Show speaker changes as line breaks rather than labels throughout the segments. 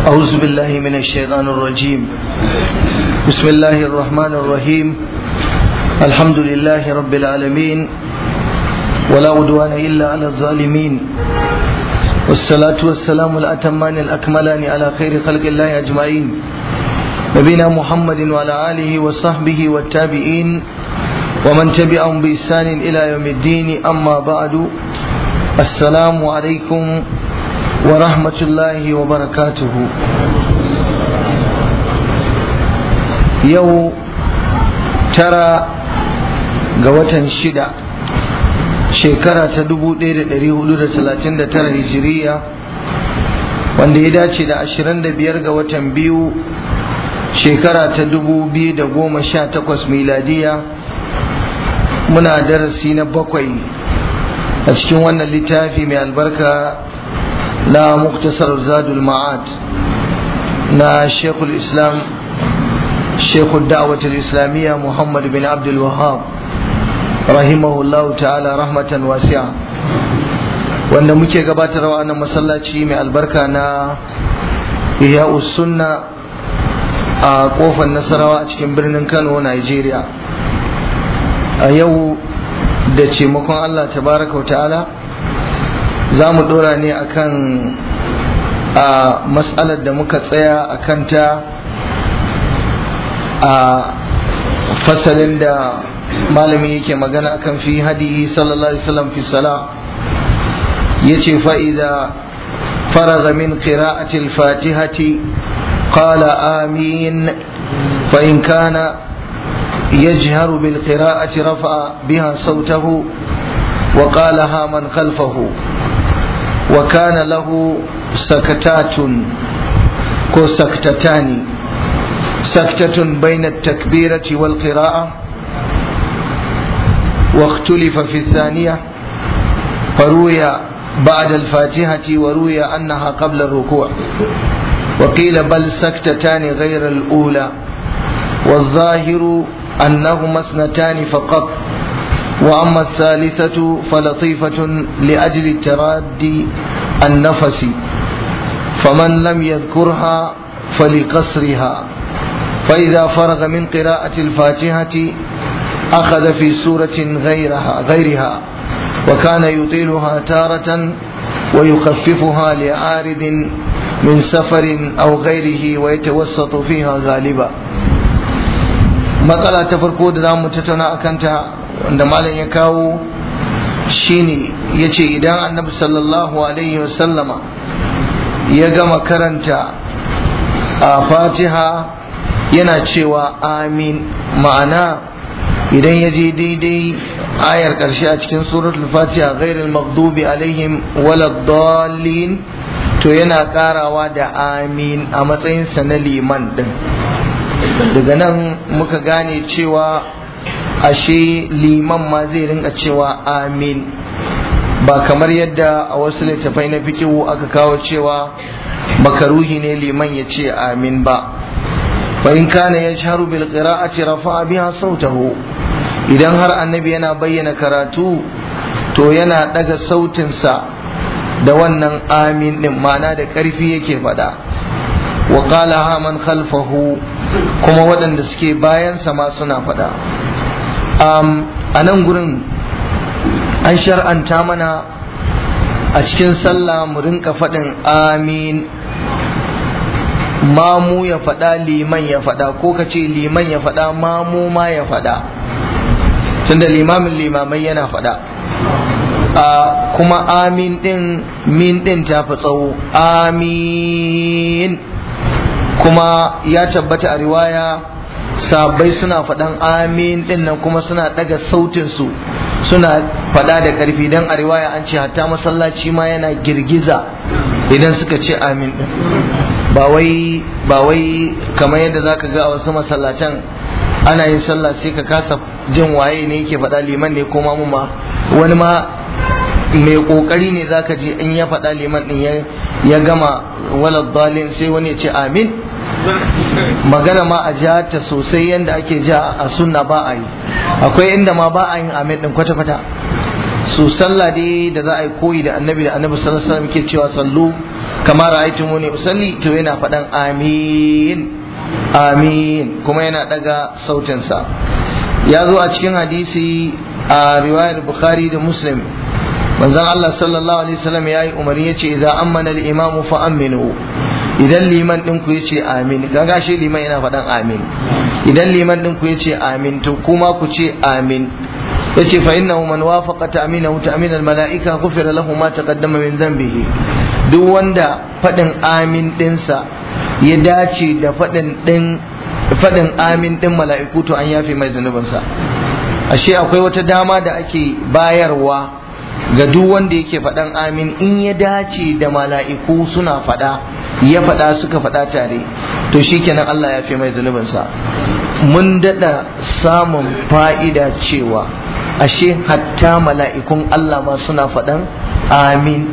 أعوذ بالله من الشيطان الرجيم بسم الله الرحمن الرحيم الحمد لله رب العالمين ولا عدوان إلا على الظالمين والصلاة والسلام الأتمان الأكملان على خير خلق الله أجمعين نبينا محمد وعلى آله وصحبه والتابعين ومن تبعهم بإحسان إلى يوم الدين أما بعد السلام عليكم ورحمة الله وبركاته يو ترى قوة شدة shekara ta 1439 hijiriya wanda ya dace da 25 ga watan biyu shekara ta 2018 miladiya muna darasi na bakwai a cikin wannan littafi mai albarka na muktasar zadul ma'ad na shekul islam shekul da'awatul islamiyya muhammad bin abdul wahab rahimahullahu ta'ala rahmatan wasi'a wanda muke gabatarwa wannan masallaci mai albarka na ihya'us sunna a kofar nasarawa a cikin birnin kano nigeria a yau da taimakon allah tabaraka wa ta'ala za mu dora ne akan a matsalar da muka tsaya a kanta a fasalin da malami yake magana akan fi hadihi sallallahu alaihi wasallam fi sala yace fa idza faraga min qira'ati al-fatihati qala amin fa in kana يجهر بالقراءة رفع بها صوته وقالها من خلفه وكان له سكتات كو سكتتان سكتة بين التكبيرة والقراءة واختلف في الثانية فروي بعد الفاتحة وروي أنها قبل الركوع وقيل بل سكتتان غير الأولى والظاهر أنهما اثنتان فقط وأما الثالثة فلطيفة لأجل الترادي النفس فمن لم يذكرها فلقصرها فإذا فرغ من قراءة الفاتحة أخذ في سورة غيرها غيرها وكان يطيلها تارة ويخففها لعارض من سفر أو غيره ويتوسط فيها غالبا matsala ta farko da za mu tattauna a kanta wanda malam ya kawo shine ya ce idan annabi sallallahu alaihi wasallama ya gama karanta a fatiha yana cewa amin ma'ana idan ya je daidai ayar ƙarshe a cikin suratul fatiha ghairul maghdubi alaihim waladdallin to yana karawa da amin a matsayinsa na liman din daga nan muka gane cewa ashe liman ma zai rinka cewa amin ba kamar yadda a wasu littafai na fikihu aka kawo cewa makaruhi ne liman ya ce amin ba fa in kana yajharu bil qira'ati rafa'a biha sautahu idan har annabi yana bayyana karatu to yana daga sautinsa da wannan amin din ma'ana da ƙarfi yake faɗa wa qala man khalfahu kuma waɗanda suke bayansa ma suna faɗa a nan gurin an shar'anta mana a cikin sallah mu rinka faɗin amin mamu ya faɗa liman ya faɗa ko ka ce liman ya faɗa mamu ma ya faɗa tunda limamin limamai yana faɗa kuma amin ɗin min ɗin ta fi tsawo amin kuma ya tabbata a riwaya sabai suna faɗan amin ɗin nan kuma suna ɗaga sautinsu suna faɗa da ƙarfi don a riwaya an ce hatta masallaci ma yana girgiza idan suka ce amin ɗin ba wai ba wai kamar yadda zaka ga a wasu masallatan ana yin sallah sai ka kasa jin waye ne yake faɗa liman ne ko mamu ma wani ma mai kokari ne zaka ji in ya faɗa liman din ya gama walad dalin sai wani ya ce amin magana ma a ja ta sosai yadda ake ja a sunna ba a yi akwai inda ma ba a yin amin din kwata-kwata su sallah dai da za a yi koyi da annabi da annabi sallallahu alaihi wasallam ke cewa sallu kama ra'aytumuni usalli to yana faɗan amin amin kuma yana daga sautinsa ya zo a cikin hadisi a riwayar bukhari da muslim manzon Allah sallallahu alaihi wasallam yayi umarni yace idza ammana al-imamu fa aminu idan liman din ku yace amin kaga shi liman yana faɗan amin idan liman din ku yace amin to kuma ku ce amin yace fa innahu man wafaqa ta'minahu ta'min al-mala'ika ghufira lahu ma taqaddama min dhanbihi duk wanda faɗin amin ɗinsa ya dace da faɗin ɗin faɗin amin ɗin mala'iku to an yafe mai zunubinsa ashe akwai wata dama da ake bayarwa ga duk wanda yake faɗan amin in ya dace da mala'iku suna faɗa ya faɗa suka faɗa tare to shikenan Allah ya fi mai zunubinsa mun daɗa samun fa'ida cewa ashe hatta mala'ikun Allah ma suna faɗan amin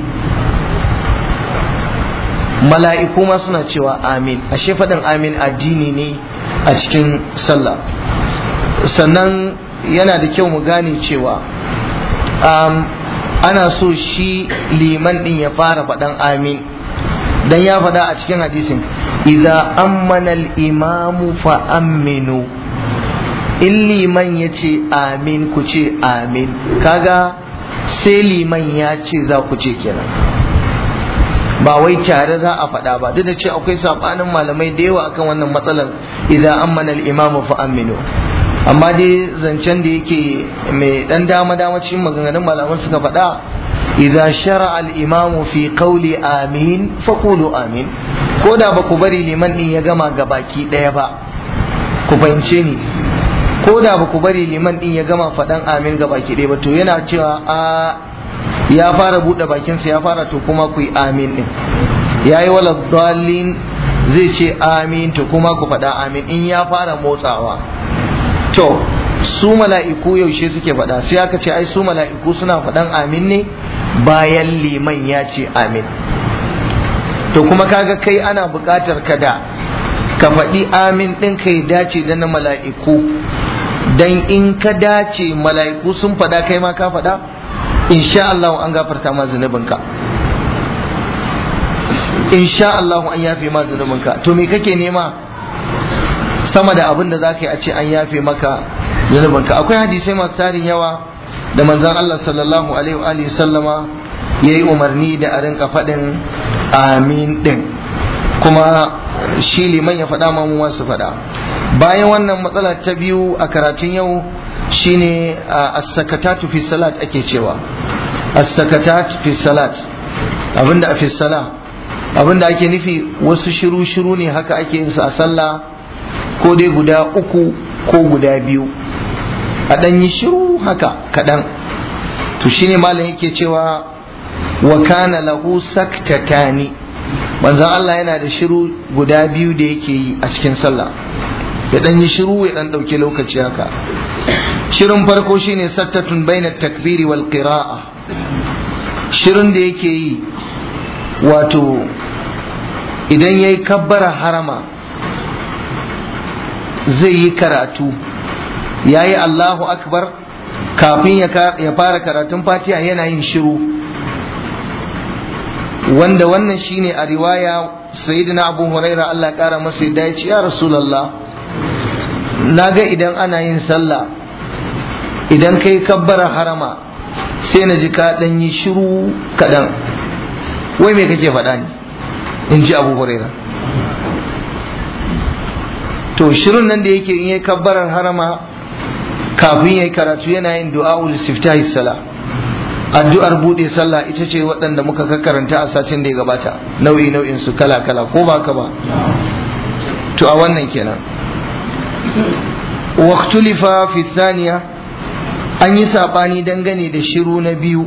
mala'iku ma suna cewa amin ashe faɗin amin addini ne a cikin sallah sannan yana da kyau mu gane cewa um, ana so shi liman ɗin ya fara faɗan amin dan ya faɗa a cikin hadisin idza ammana al-imamu fa aminu in liman ya ce amin ku ce amin kaga sai liman ya ce za ku ce kenan ba wai tare za a faɗa ba duk da ce akwai sabanin malamai da yawa akan wannan matsalar idan ammana al-imamu fa aminu amma dai zancen da yake mai dan dama dama cikin maganganun malaman suka faɗa idan shara al-imamu fi qawli amin fa qulu amin ko da ba ku bari liman din ya gama gabaki ɗaya ba ku fahimce ni ko da ba ku bari liman din ya gama faɗan amin gabaki ɗaya ba to yana cewa a ya fara buɗe bakinsa ya fara to kuma ku yi amin ɗin ya yi wala dalin zai ce amin to kuma ku faɗa amin in ya fara motsawa to su mala'iku yaushe suke faɗa sai aka ce ai su mala'iku suna faɗan amin ne bayan liman ya ce amin to kuma kaga kai ana buƙatar ka da ka faɗi amin ɗin ka ya dace da na mala'iku dan in ka dace mala'iku sun faɗa kai ma ka faɗa insha Allah an gafarta ma zunubinka insha Allah an yafe ma zunubinka to me kake nema sama da abin da za ka yi a ce an yafe maka zunubinka akwai hadisai masu tarin yawa da manzon Allah sallallahu alaihi wa sallama ya yi umarni da a rinka faɗin amin ɗin kuma shi liman ya faɗa ma mu su faɗa bayan wannan matsala ta biyu a karatun yau shine as-sakatatu fi salat ake cewa as-sakatat fi salat abinda a fi sala abinda ake nufi wasu shiru shiru ne haka ake yin su a sallah ko dai guda uku ko guda biyu a ɗan yi shiru haka kaɗan to shine malam yake cewa wa kana lahu saktatani manzon Allah yana da shiru guda biyu da yake yi a cikin sallah ya ɗan yi shiru ya ɗan ɗauki lokaci haka shirin farko shine sattatun baina takbiri wal qira'a shirin da yake yi wato idan yayi kabbara harama zai yi karatu yayi Allahu akbar kafin ya fara karatun fatiha yana yin shiru wanda wannan shine a riwaya sayyidina abu huraira Allah kara masa yadda ya ce ya rasulullah na ga idan ana yin sallah idan kai kabbara harama sai na ji ka dan yi shiru kaɗan wai me kake faɗa ne in ji abu huraira to shirin nan da yake in yi kabbarar harama kafin ya yi karatu yana yin du'a'ul istiftahi sala addu'ar bude sallah ita ce waɗanda muka karanta a satin da ya gabata nau'i nau'in su kala kala ko ba ka ba to a wannan kenan waqtulifa fi thaniya an yi sabani dangane da shiru na biyu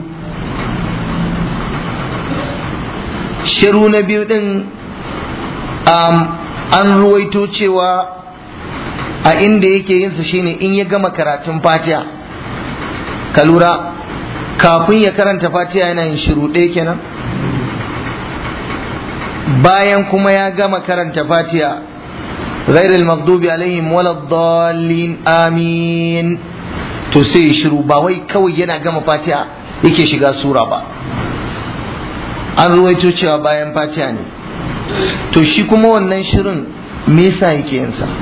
shiru na biyu din an ruwaito cewa a inda yake yinsa shine in ya gama karatun fatiha ka lura kafin ya karanta fatiha yana yin shiru ɗaya kenan bayan kuma ya gama karanta fatiha غير المغضوب عليهم ولا الضالين آمين to sai shiru ba wai kawai yana gama fatiha yake shiga sura ba an ruwaito cewa bayan fatiha ne to shi kuma wannan shirin me yasa yake yin sa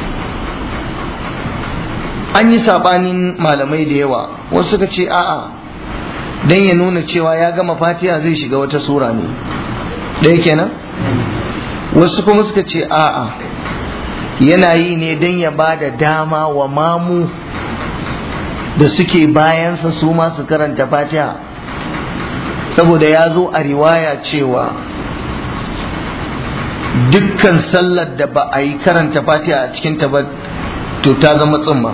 an yi sabanin malamai da yawa wasu suka ce a'a dan ya nuna cewa ya gama fatiha zai shiga wata sura ne ɗaya kenan wasu kuma suka ce a'a yana yi ne dan ya ba da dama wa mamu da suke bayansa su ma su karanta fatiha saboda ya zo a riwaya cewa dukkan sallar da ba a yi karanta fatiha a cikin ta ba to ta zama tsumma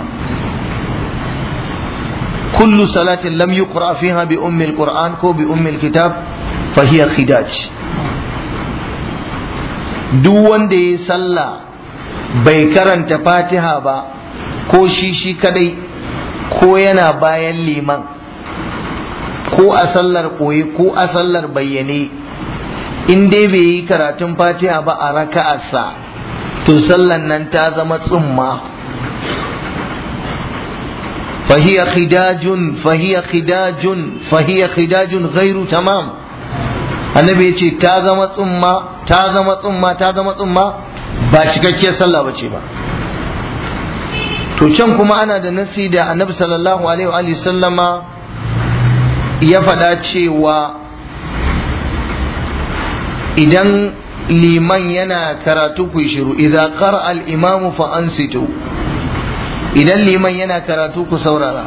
kullu salatin lam yuqra fiha bi ummi alquran ko bi ummi alkitab fa hiya khidaj duk wanda yayi sallah bai karanta fatiha ba ko shi shi kadai ko yana bayan liman ko a sallar koyi ko a sallar bayyane in dai bai yi karatun fatiha ba a raka'arsa to sallan nan ta zama tsumma فهي خداج فهي خداج فهي خداج غير تمام annabi ya ce ta zama tsumma ta zama tsumma ta zama tsumma ba cikakkiyar sallah ba ce ba to can kuma ana da nasi da annabi sallallahu alaihi wa sallama ya faɗa cewa idan liman yana karatu ku shiru idza qara al imamu fa ansitu idan liman yana karatu ku saurara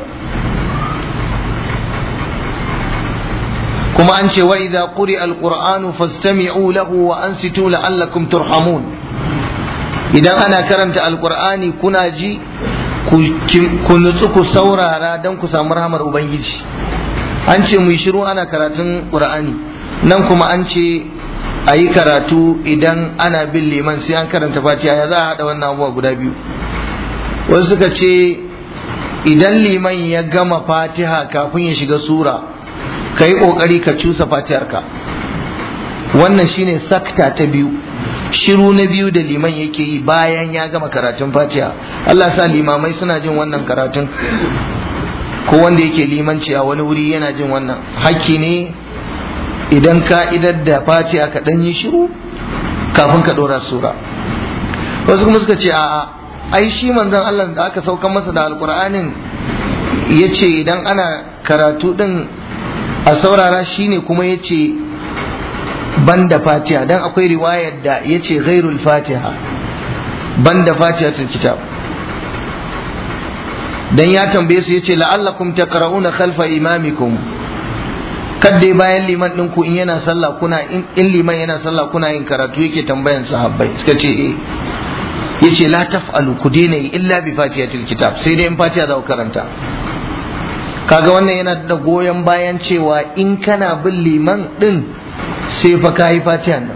kuma an ce wa idza quri alqur'anu fastami'u lahu wa ansitu la'allakum turhamun idan ana karanta alqur'ani kuna ji ku nutsu ku saurara dan ku samu rahmar ubangiji an ce mu shiru ana karatun qur'ani nan kuma an ce a yi karatu idan ana bin liman sai an karanta fatiha ya za a haɗa wannan abubuwa guda biyu wasu suka ce idan liman ya gama fatiha kafin ya shiga sura ka yi ƙoƙari ka cusa fatiharka wannan shine sakta ta biyu shiru na biyu da liman yake yi bayan ya gama karatun fatiha Allah sa limamai suna jin wannan karatun ko wanda yake limanci a wani wuri yana jin wannan hakki ne idan ka idar da fatiha ka ɗan yi shiru kafin ka ɗora sura wasu kuma suka ce a'a ai shi manzon Allah da aka sauka masa da alkur'anin ya ce idan ana karatu din a saurara shine kuma ya ce ban da fatiha dan akwai riwayar da ya ce ghairul fatiha ban da fatiha kitab dan ya tambaye su ya ce la'allakum taqra'una khalfa imamikum kadai bayan liman din ku in yana sallah kuna in liman yana sallah kuna yin karatu yake tambayan sahabbai suka ce eh yace la taf'alu ku daina yi illa bi fatihatil kitab sai dai in fatiha za ku karanta kaga wannan yana da goyon bayan cewa in kana bin liman din sai fa kayi fatiha nan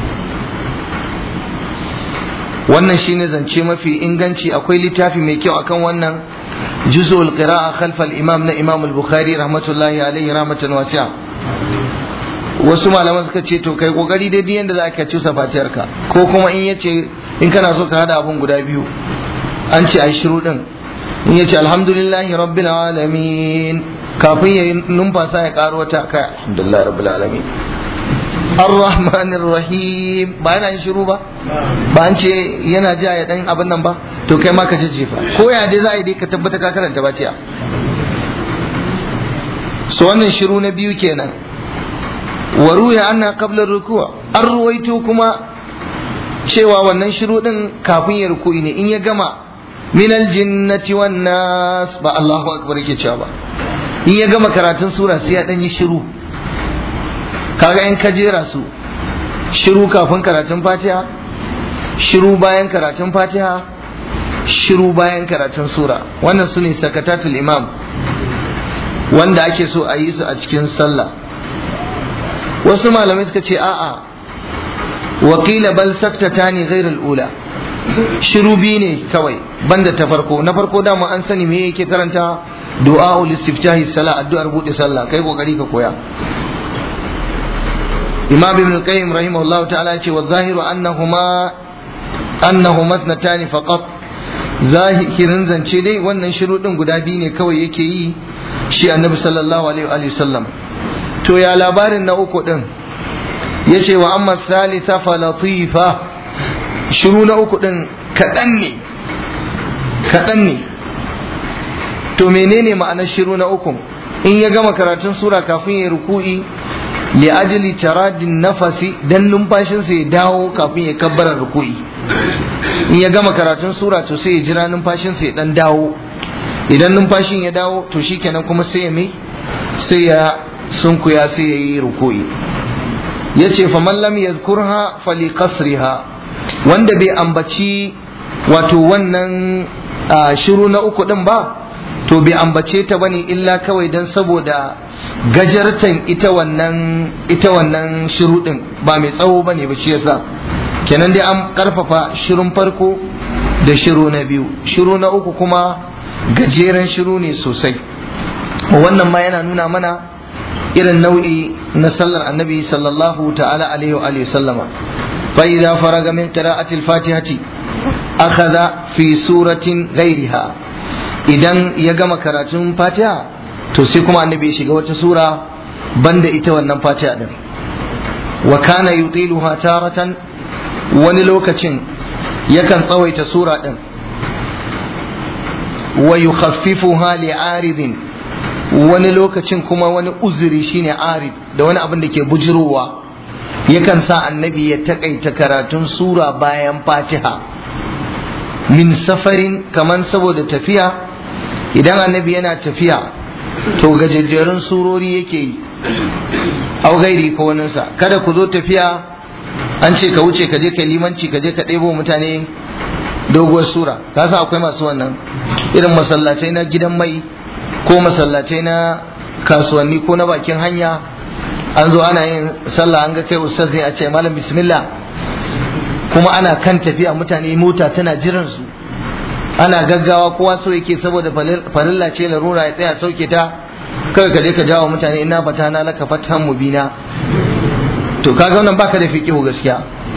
wannan shine zance mafi inganci akwai littafi mai kyau akan wannan juz'ul qira'a khalf al-imam na imam al-bukhari rahmatullahi alaihi rahmatan wasi'a wasu malaman suka ce to kai kokari dai duk yanda za ka cusa fatiyarka ko kuma in yace in kana so ka hada abun guda biyu an ce ai shiru din in yace alhamdulillahi rabbil alamin kafin ya numfasa ya karo wata kai alhamdulillahi rabbil alamin arrahmanir rahim ba yana yin shiru ba ba an ce yana ja ya dan abin nan ba to kai ma ka jejjefa ko ya dai za a yi dai ka tabbata ka karanta fatiha so wannan shiru na biyu kenan wa ruya anna qabla ruku'a an ruwaito kuma cewa wannan shiru din kafin ya ruku'i ne in ya gama min aljinnati wan nas ba Allahu akbar yake cewa ba in ya gama karatun sura sai ya dan yi shiru kaga in ka jera su shiru kafin karatun fatiha shiru bayan karatun fatiha shiru bayan karatun sura wannan su ne sakatatul imam wanda ake so a yi su a cikin sallah wasu malamai suka ce a'a wakila bal saktata ne ghairul ula shiru biyu ne kawai banda ta farko na farko dama an sani me yake karanta du'a'ul istiftahi salah addu'ar bude sallah kai kokari ka koya imam ibn al-qayyim rahimahullahu ta'ala ce wa zahiru annahuma annahuma ithnatani faqat zahirin zance dai wannan shiru din guda biyu ne kawai yake yi shi annabi sallallahu alaihi wa sallam to ya labarin na uku din yace wa amma thalitha fa latifa shiru na uku din kaɗan ne kaɗan ne to menene ma'anar shiru na uku in ya gama karatun sura kafin ya ruku'i li ajli taradin nafasi dan numfashinsa ya dawo kafin ya kabbara ruku'i in ya gama karatun sura to sai ya jira numfashinsa ya dan dawo idan numfashin ya dawo to shikenan kuma sai ya mai sai ya sunkuya sai ya yi ruku'i yace fa man lam yadhkurha fali qasriha wanda bai ambaci wato wannan shiru na uku din ba to bai ambace ta bane illa kawai dan saboda gajartan ita wannan ita wannan shiru din ba mai tsawo bane ba shi yasa kenan dai an karfafa shirun farko da shiru na biyu shiru na uku kuma gajeren shiru ne sosai wannan ma yana nuna mana irin nau'i na sallar annabi sallallahu ta'ala alaihi wa alihi sallama fa idza faraga min qira'ati al-fatihati akhadha fi suratin ghayriha idan ya gama karatun fatiha to sai kuma annabi ya shiga wata sura banda ita wannan fatiha din wa kana yutiluha taratan wani lokacin yakan tsawaita sura din wa yukhaffifuha li'aridin wani lokacin kuma wani uzuri shine arid da wani abin da ke bujirowa yakan sa annabi ya takaita karatun sura bayan fatiha min safarin kaman saboda tafiya idan annabi yana tafiya to gajejjerun surori yake yi au gairi ko waninsa kada ku zo tafiya an ce ka wuce ka je ka limanci ka je ka ɗebo mutane doguwar sura ka san akwai masu wannan irin masallatai na gidan mai ko masallatai na kasuwanni ko na bakin hanya an zo ana yin sallah an ga kai ustaz ne a ce malam bismillah kuma ana kan tafiya mutane mota tana jiran su ana gaggawa kowa so yake saboda farilla ce larura ya tsaya sauke ta kawai ka je ka jawo mutane ina fata na laka fatan mubina to kaga wannan baka da fiqihu gaskiya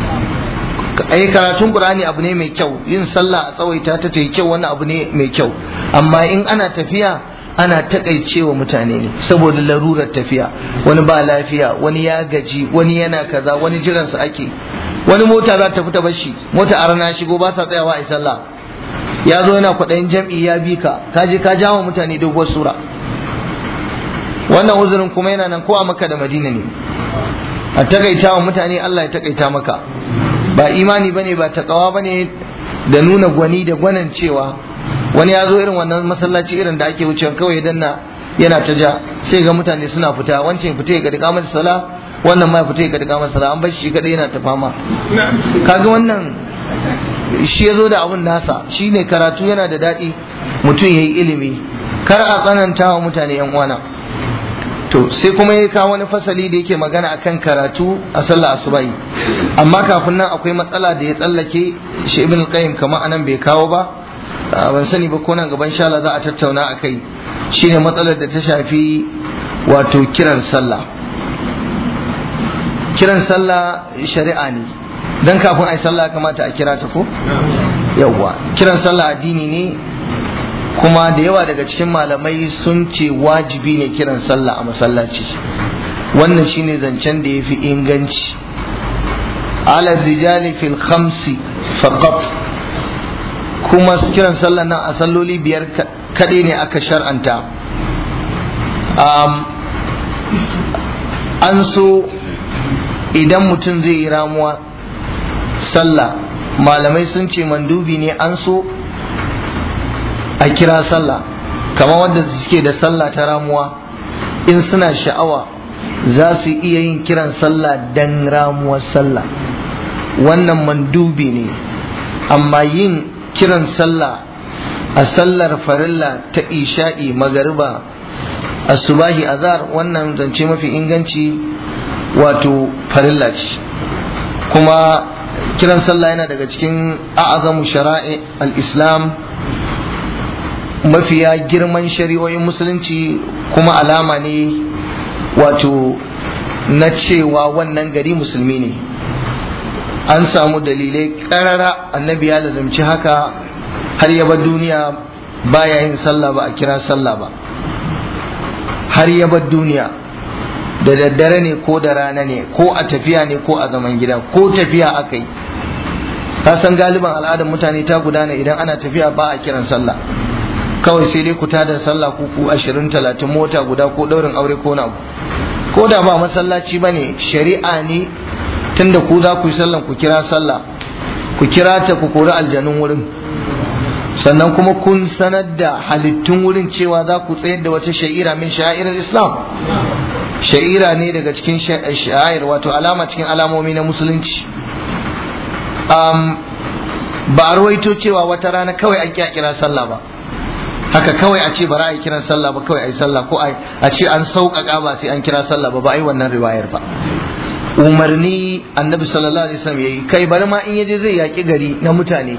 ai karatun qur'ani abu ne mai kyau yin sallah a tsawaita ta ta yi kyau wani abu ne mai kyau amma in ana tafiya ana takaicewa mutane ne saboda larurar tafiya wani ba lafiya wani ya gaji wani yana kaza wani jiransa ake wani mota za ta fita bashi mota a rana shigo ba sa tsayawa a sallah ya zo yana kwaɗayin jam'i ya bi ka ka je ka jawo mutane doguwar sura wannan uzurin kuma yana nan ko a maka da madina ne a takaita wa mutane Allah ya takaita maka ba imani bane ba takawa bane da nuna gwani da gwanan cewa wani ya zo irin wannan masallaci irin da ake wucewa kawai danna yana ta ja sai ga mutane suna fita wancan fita ya gadi kamar sala wannan ma ya fita ya gadi kamar sala an bar shi kadai yana ta fama kaga wannan shi ya zo da abun nasa shi ne karatu yana da daɗi mutum ya yi ilimi kar a tsananta wa mutane yan uwana to sai kuma ya kawo wani fasali da yake magana akan karatu a sallah asubahi amma kafin nan akwai matsala da ya tsallake shi ibn qayyim kamar anan bai kawo ba ban sani ba ko nan gaban shala za a tattauna akai shine matsalar da ta shafi wato kiran sallah kiran sallah shari'a ne dan kafin ai sallah kamata a kira ta ko yawwa kiran sallah addini ne kuma da yawa daga cikin malamai sun ce wajibi ne kiran sallah a masallaci wannan shine zancen da ya fi inganci ala rijali fil khamsi faqat kuma kiran sallah nan a salloli biyar kaɗai ne aka shar'anta an so idan mutum zai yi ramuwa sallah malamai sun ce mandubi ne an so a kira sallah kamar wanda suke da sallah ta ramuwa in suna sha'awa za su iya yin kiran sallah dan ramuwar sallah wannan mandubi ne amma yin kiran sallah a sallar farilla ta isha'i magariba asubahi azar wannan zance mafi inganci wato farilla ce kuma kiran sallah yana daga cikin a'azamu shara'i al-islam mafiya girman shari'o'in musulunci kuma alama ne wato na cewa wannan gari musulmi ne an samu dalilai karara annabi ya lazumci haka har ya bar duniya baya yin sallah ba a kira sallah ba har ya bar duniya da daddare ne ko da rana ne ko a tafiya ne ko a zaman gida ko tafiya aka yi ka san galiban al'adar mutane ta gudana idan ana tafiya ba a kiran sallah kawai sai dai ku tada sallah ku ku ashirin talatin mota guda ko daurin aure ko na ko da ba masallaci ba ne shari'a ne tunda ku za ku yi sallan ku kira sallah ku kira ta ku kori aljanun wurin sannan kuma kun sanar da halittun wurin cewa za ku tsayar da wata sha'ira min sha'irar islam sha'ira ne daga cikin sha'ir wato alama cikin alamomi na musulunci ba a ruwaito cewa wata rana kawai an kira sallah ba haka kawai a ce bara a yi kiran sallah ba kawai a yi sallah ko a ce an sauƙaƙa ba sai an kira sallah ba ba a yi wannan riwayar ba umarni annabi sallallahu alaihi wasallam yayi kai bari ma in yaje zai yaƙi gari na mutane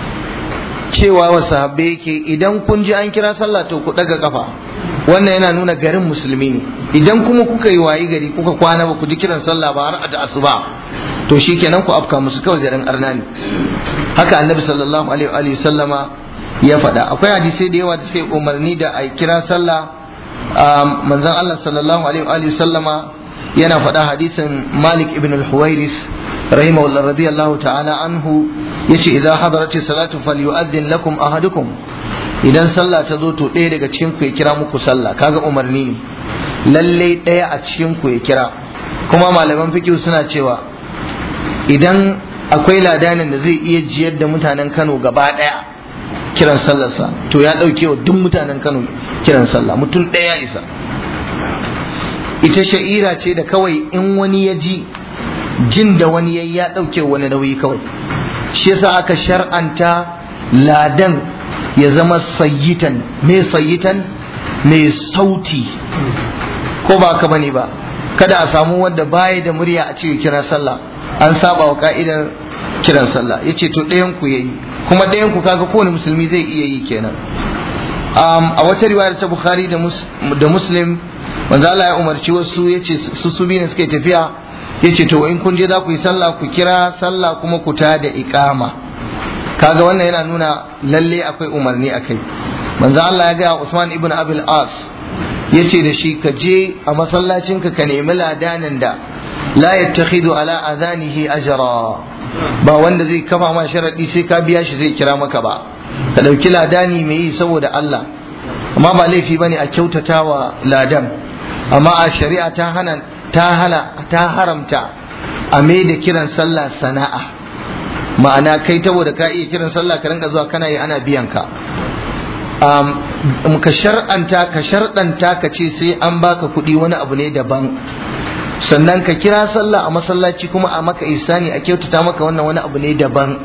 cewa wa sahabbai yake idan kun ji an kira sallah to ku daga kafa wannan yana nuna garin musulmi ne idan kuma kuka yi wayi gari kuka kwana ba ku ji kiran sallah ba har da asuba to shikenan ku afka musu kawai garin arna ne haka annabi sallallahu alaihi wa sallama ya faɗa akwai hadisai da yawa da suka yi umarni da a kira sallah manzon Allah sallallahu alaihi wa sallama yana faɗa hadisin Malik ibn al-Huwairis rahimahullah radiyallahu ta'ala anhu yace idza hadarati salatu falyu'addin lakum ahadukum idan sallah ta zo to ɗaya daga cikin ku ya kira muku sallah kaga umarni ne lalle ɗaya a cikin ku ya kira kuma malaman fiqh suna cewa idan akwai ladanin da zai iya jiyar da mutanen Kano gaba ɗaya kiran sallarsa to ya ɗauke wa duk mutanen Kano kiran sallah mutum ɗaya isa ita sha'ira ce da kawai in wani ya ji jin da wani yayi ya ɗauke wani nauyi kawai shi yasa aka shar'anta ladan ya zama sayyitan me sayyitan mai sauti ko ba ka bane ba kada a samu wanda baya da murya a cikin kiran sallah an saba wa ka'idar kiran sallah yace to ɗayan ku yayi kuma ɗayan ku kaga kowane musulmi zai iya yi kenan a wata riwayar ta bukhari da muslim manzo Allah ya umarci wasu yace su su biyu ne suke tafiya yace to in kun je za ku yi sallah ku kira sallah kuma ku ta da iqama kaga wannan yana nuna lalle akwai umarni akai manzo Allah ya ga Usman ibn Abil As yace da shi ka je a masallacin ka ka nemi ladanin da la yattakhidu ala adhanihi ajra ba wanda zai kafa ma sharadi sai ka biya shi zai kira maka ba ka dauki ladani mai yi saboda Allah amma ba laifi bane a kyautatawa ladan amma a shari'a ta hana ta hala ta haramta a mai da kiran sallah sana'a ma'ana kai saboda ka iya kiran sallah ka rinka zuwa kana yi ana biyan ka ka shar'anta ka sharɗanta ka ce sai an baka kuɗi wani abu ne daban sannan ka kira sallah a masallaci kuma a maka isani a kyautata maka wannan wani abu ne daban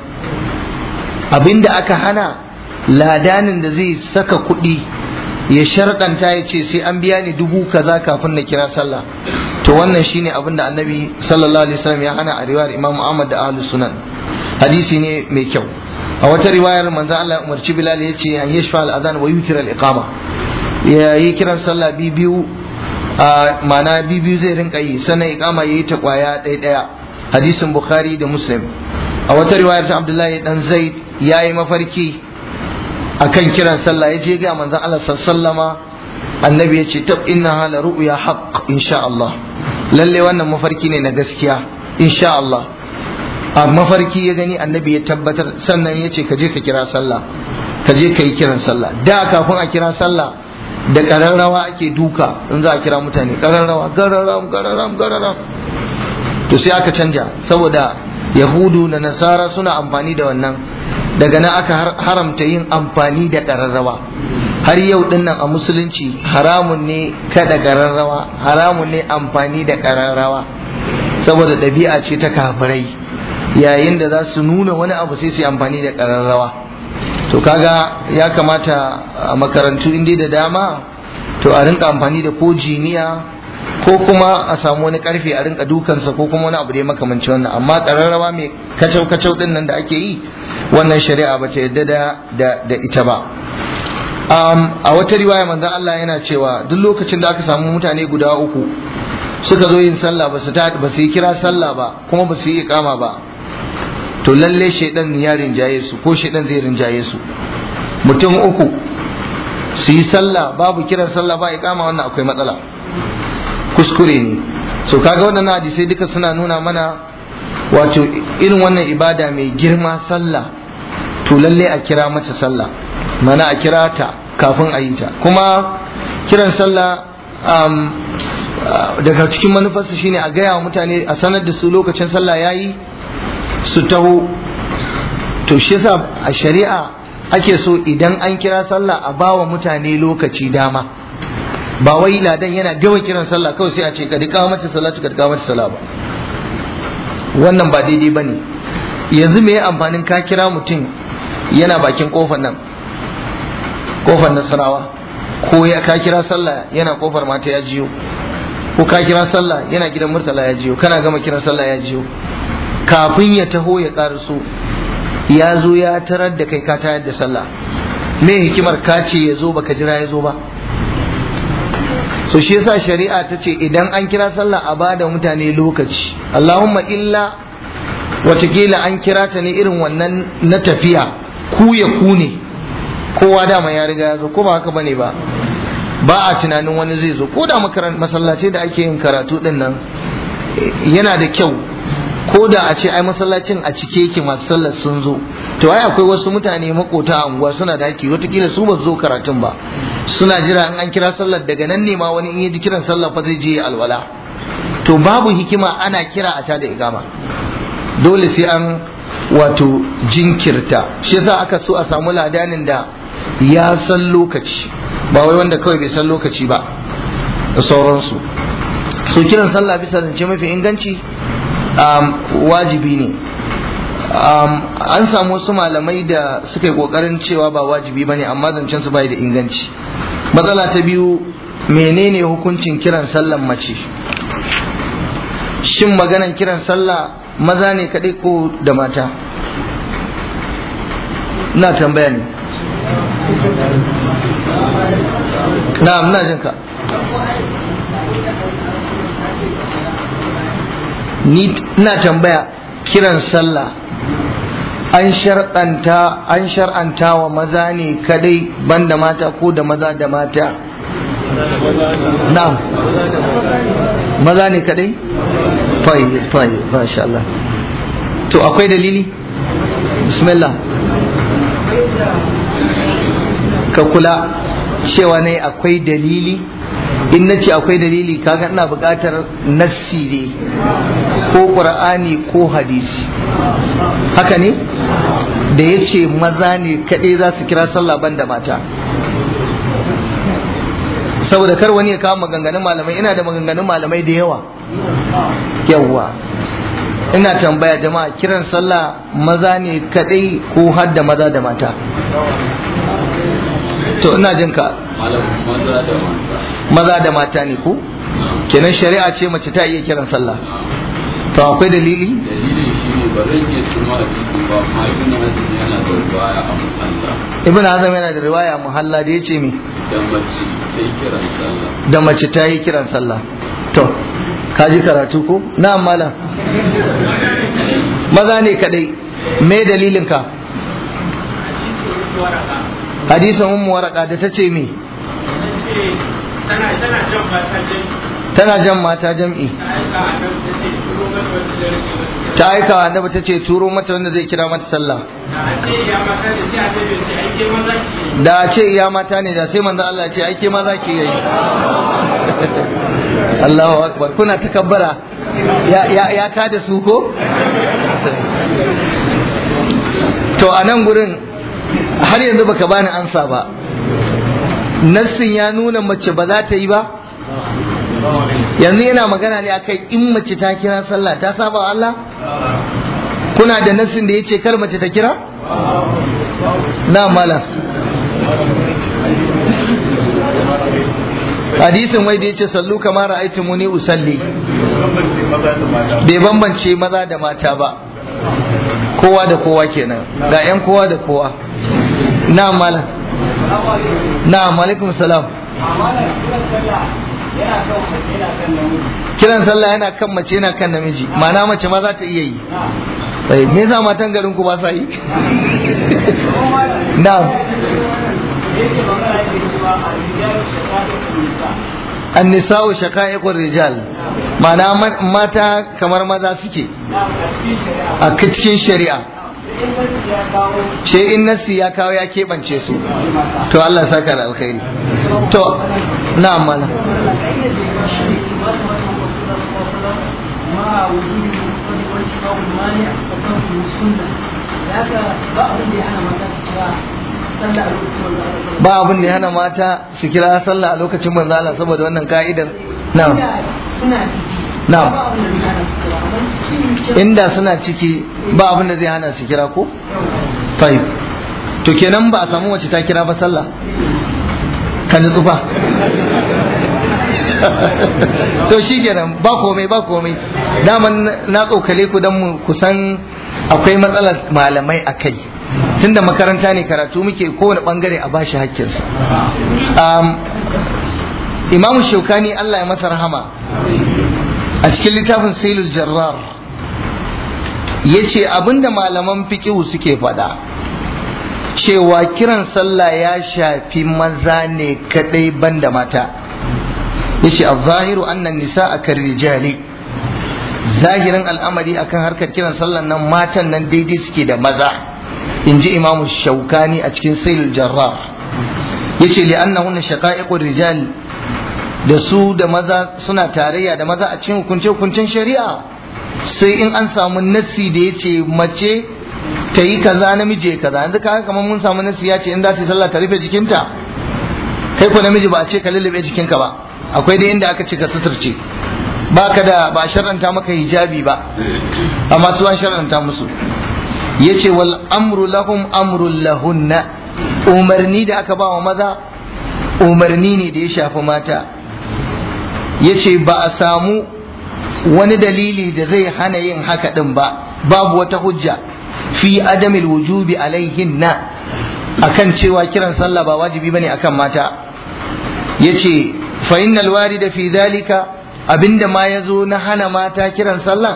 abinda aka hana ladanin da zai saka kuɗi ya sharɗanta ya ce sai an biya ni dubu kaza kafin na kira sallah to wannan shine abin da annabi sallallahu alaihi wasallam ya hana a riwayar imam ahmad da ahlus sunan hadisi ne mai kyau a wata riwayar manzo Allah ya umarci bilal ya ce an yashfa al-adhan wa yutir al-iqama ya yi kiran sallah biyu a mana biyu zai rinka yi sannan iqama yayi ta kwaya ɗaya ɗaya hadisin bukhari da muslim a wata riwayar ta abdullahi dan zaid yayi mafarki akan kiran sallah ya je ga manzon Allah sallama annabi ya ce tab inna hala ru'ya haqq insha Allah lalle wannan mafarki ne na gaskiya insha Allah a mafarki ya gani annabi ya tabbatar sannan ya ce ka je ka kira sallah ka je ka yi kiran sallah da kafin a kira sallah da kararrawa ake duka in za a kira mutane kararrawa gararam gararam gararam to sai aka canja saboda yahudu da nasara suna amfani da wannan daga nan aka haramta yin amfani da ƙararrawa har yau din nan a musulunci haramun ne kada ƙararrawa haramun ne amfani da ƙararrawa saboda ɗabi'a ce ta kafirai yayin da za su nuna wani abu sai su yi amfani da ƙararrawa to kaga ya kamata a makarantu inda da dama to a rinka amfani da ko jiniya ko kuma a samu wani karfe a rinka dukansa ko kuma wani abu da ya makamanci wannan amma ƙararrawa mai kacau kacau din nan da ake yi wannan shari'a ba ta yadda da da ita ba a wata riwaya manzon Allah yana cewa duk lokacin da aka samu mutane guda uku suka zo yin sallah ba su ba su yi kira sallah ba kuma ba su yi iqama ba to lalle shaidan ya rinjaye su ko shaidan zai rinjaye su mutum uku su yi sallah babu kiran sallah ba iqama wannan akwai matsala kuskure ne so kaga waɗannan hadisai duka suna nuna mana wato irin wannan ibada mai girma sallah to lalle a kira mata sallah mana a kira ta kafin a yi ta kuma kiran sallah um, daga cikin manufarsa shine a gaya wa mutane a sanar da su lokacin sallah yayi su taho to shi yasa a shari'a ake so idan an kira sallah a bawa mutane lokaci dama ba wai ladan yana gama kiran sallah kawai sai a ce ka dika mata salatu ka dika mata sallah ba wannan ba daidai bane yanzu me amfanin ka kira mutum yana bakin kofar nan kofar nasarawa ko ya ka kira sallah yana kofar mata ya jiyo ko ka kira sallah yana gidan murtala ya jiyo kana gama kiran sallah ya jiyo kafin ya taho ya karaso ya zo ya tarar da kai ka tayar da sallah me hikimar ka ce ya zo baka jira ya zo ba so shi yasa shari'a ta ce idan an kira sallah a bada mutane lokaci Allahumma illa watakila an kira ta ne irin wannan na tafiya ku ya ku ne kowa dama ya riga ya zo ko ba haka bane ba ba a tunanin wani zai zo ko da masallatai da ake yin karatu din nan yana da kyau ko da a ce ai masallacin a cike yake masu sallar sun zo to ai akwai wasu mutane makota a unguwa suna da haki watakila su ba su zo karatun ba suna jira in an kira sallar daga nan ne ma wani in ya ji kiran sallar fa zai je alwala to babu hikima ana kira a tada igama dole sai an wato jinkirta shi yasa aka so a samu ladanin da ya san lokaci ba wai wanda kawai bai san lokaci ba da sauransu so kiran sallah bisa zance mafi inganci um, wajibi ne um, an samu wasu malamai da suka yi kokarin cewa ba wajibi ba ne amma zancen su bai da inganci matsala ta biyu menene hukuncin kiran sallan mace shin maganan kiran sallah maza ne kaɗai ko da mata na tambaya ne na muna jin ka ni ina tambaya kiran sallah an shar'anta an shar'anta wa maza ne kadai banda mata ko da maza da mata na'am maza ne kadai fai fai masha Allah to akwai dalili bismillah ka kula cewa ne akwai dalili in na ce akwai dalili kaga ina buƙatar nassi ne ko ƙur'ani ko hadisi haka ne da ya ce maza ne kaɗai za su kira sallah banda mata saboda kar wani ya kawo maganganun malamai ina da maganganun malamai da yawa yawa ina tambaya jama'a kiran sallah maza ne kaɗai ko har da maza da mata to ina jin ka maza da mata ne ko kenan shari'a ce mace ta iya kiran sallah to akwai dalili
dalilin shi ne ba zan iya tuma hadisi ba amma ibn hazm yana da riwaya a muhalla
ibn azam yana da riwaya muhalla da yace me
da mace ta yi kiran sallah
da mace ta yi kiran sallah to ka ji karatu ko na malam maza ne kadai me dalilin ka hadisin ummu waraka da ta ce me tana jan mata jam'i ta aika wa annabi ta ce turo mata wanda zai kira mata sallah da a ce iya mata ne da sai manzo Allah ya ce aike ma za ki yi Allahu akbar kuna takabbara ya ya ya ka da su ko to a nan gurin har yanzu baka bani ansa ba nassin ya nuna mace ba za ta yi ba yanzu yana magana ne akai in mace ta kira sallah ta saba wa Allah kuna da nassin da yace kar mace ta kira na mala hadisin wai da yace sallu kama ra'aytu muni usalli bai bambance maza da mata ba kowa da kowa kenan ga yan kowa da kowa na mala na alaikum salam kiran sallah yana kan mace yana kan namiji ma'ana mace ma za ta iya yi sai me yasa matan garin ku ba sa yi na'am annisa'u shaqa'iqur rijal ma'ana mata kamar maza suke a cikin shari'a sai in nasi ya kawo ya keɓance su to Allah saka da alkhairi to na amala ba abin da ya hana mata su kira sallah a lokacin manzo Allah saboda wannan ka'idar na'am na'am inda suna ciki ba abin da zai hana su kira ko tayyib to kenan ba a samu wacce ta kira ba sallah kan tsufa to shi kenan ba komai ba komai daman na tsokale ku don mu kusan akwai matsalar malamai a kai tunda makaranta ne karatu muke kowane bangare a bashi hakkinsa imamu shaukani Allah ya masa rahama a cikin littafin sailul jarrar ya ce abinda malaman fiƙihu suke faɗa cewa kiran sallah ya shafi maza ne kadai banda mata yace az-zahiru anna an-nisaa kar-rijali zahirin al'amari akan harkar kiran sallan nan matan nan daidai suke da maza inji imam shaukani a cikin sailul jarrar yace li annahunna shaqa'iqur rijal da su da maza suna tarayya da maza a cikin hukunce hukuncen shari'a sai in an samu nassi da yace mace ta yi kaza namiji ya kaza yanzu kaga kamar mun samu nassi ya ce in za ta yi sallah ta rufe jikinta kai ko namiji ba a ce ka lullube jikinka ba akwai dai inda aka ce ka suturce ba ka da ba shar'anta maka hijabi ba amma su an shar'anta musu yace wal amru lahum amrul lahunna umarni da aka ba wa maza umarni ne da ya shafi mata yace ba a samu wani dalili da zai hana yin haka din ba babu wata hujja fi adamil wujubi alaihinna akan cewa kiran sallah ba wajibi bane akan mata yace fa innal warida fi dhalika abinda ma yazo na hana mata kiran sallah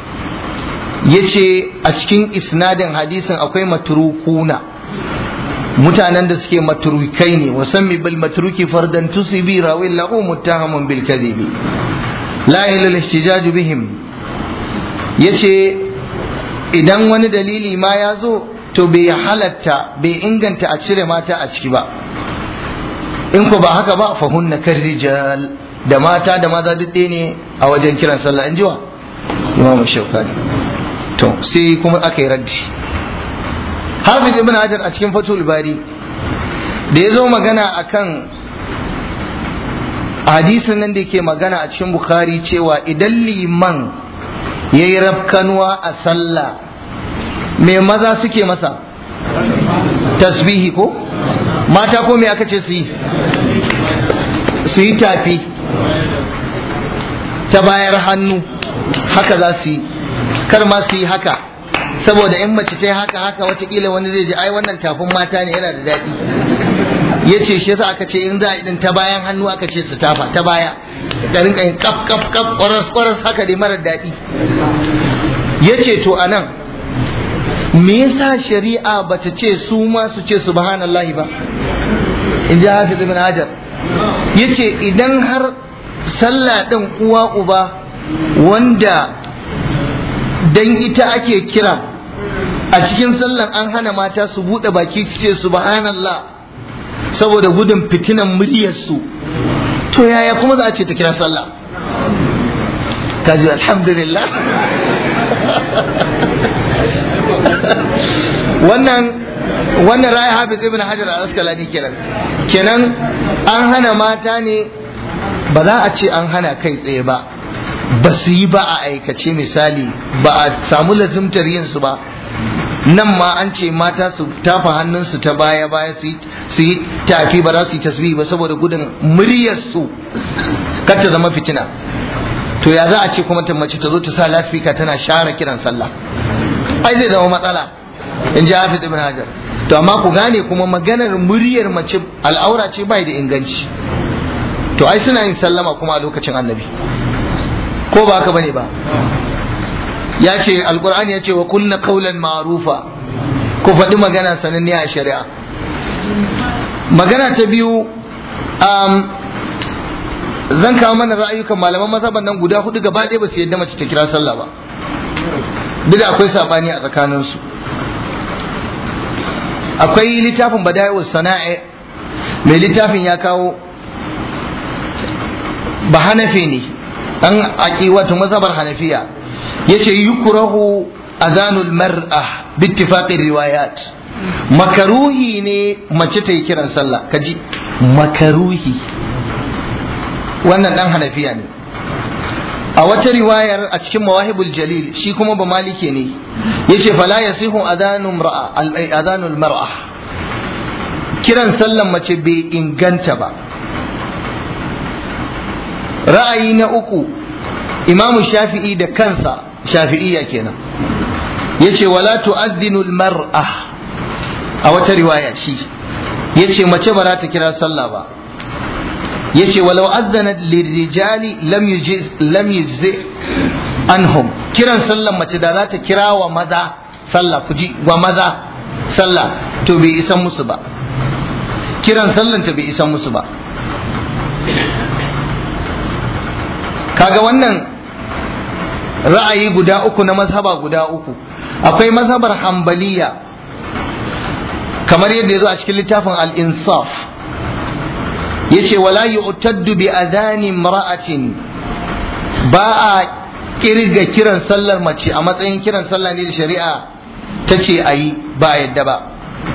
yace a cikin isnadin hadisin akwai matrukuna mutanen da suke matrukai ne wasammi bil matruki fardan tusibi rawin lahu muttahamun bil kadhibi la ilaha ihtijaj bihim yace idan wani dalili ma ya zo to bai halatta bai inganta a cire mata a ciki ba in ko ba haka ba fa hunna kan rijal da mata da maza duk ne a wajen kiran sallah in jiwa imam shaukani to sai kuma aka yi raddi hafiz ibn hajar a cikin fatul bari da ya zo magana akan hadisin nan da ke magana a cikin bukhari cewa idan liman ya yi rafkanuwa a sallah me maza suke masa tasbihi ko mata ko me aka ce su yi su yi tafi ta bayar hannu haka za su yi kar ma su yi haka saboda in mace ta yi haka haka watakila wani zai ji ai wannan tafin mata ne yana da daɗi ya ce shi yasa aka ce in za a idan ta bayan hannu aka ce su tafa ta baya da rinka yin kaf kaf kaf kwaras kwaras haka dai marar daɗi ya ce to a nan me yasa shari'a bata ce su ma su ce subhanallahi ba in ji hafiz ibn hajar yace idan har sallah din uwa uba wanda dan ita ake kira a cikin sallan an hana mata su bude baki su ce subhanallah saboda gudun fitinan muryarsu to yaya kuma za a ce ta kira sallah kaji alhamdulillah wannan wannan raya hafiz ibn hajar al-asqalani kenan kenan an hana mata ne ba za a ce an hana kai tsaye ba ba su yi ba a aikace misali ba a samu lazimtar yin su ba nan ma an ce mata su tafa hannunsu ta baya baya su yi tafi ba za su yi tasbihi ba saboda gudun muryarsu kar ta zama fitina to ya za a ce kuma ta mace ta zo ta sa laspika tana share kiran sallah ai zai zama matsala in ji hafiz ibn hajar to amma ku gane kuma maganar muryar mace al'aura ce bai da inganci to ai suna yin sallama kuma a lokacin annabi ko ba haka bane ba ya ce alkur'ani ya ce wa kunna qawlan ma'rufa ku faɗi magana sananniya a shari'a magana ta biyu zan kawo mana ra'ayukan malaman mazhaban nan guda hudu gaba ɗaya ba su yadda mace ta kira sallah ba duk da akwai sabani a tsakaninsu akwai littafin bada'i'us sana'i mai littafin ya kawo ba hanafi ne an aki wato mazhabar hanafiya yace yukrahu azanul mar'a bittifaqi riwayat makaruhi ne mace ta yi kiran sallah kaji makaruhi wannan dan hanafiya ne a wata riwayar a cikin mawahibul jalil shi kuma ba malike ne yace fala yasihu adhanul mar'a adhanul mar'a kiran sallan mace bai inganta ba ra'ayi na uku imamu shafi'i da kansa shafi'iyya kenan yace wala tu'adhdhinu mar'a a wata riwaya shi yace mace ba za ta kira sallah ba yace walau azzanat lirijali lam yujiz lam yujzi anhum kiran sallan mace da za ta kira wa maza sallah kuji wa maza sallah to bai isan musu ba kiran sallan ta bai isan musu ba kaga wannan ra'ayi guda uku na mazhaba guda uku akwai mazhabar hambaliya kamar yadda ya zo a cikin littafin al-insaf yace wala yu'taddu bi adhani imra'atin ba a kirga kiran sallar mace a matsayin kiran sallah ne da shari'a ta ce a yi ba a yadda ba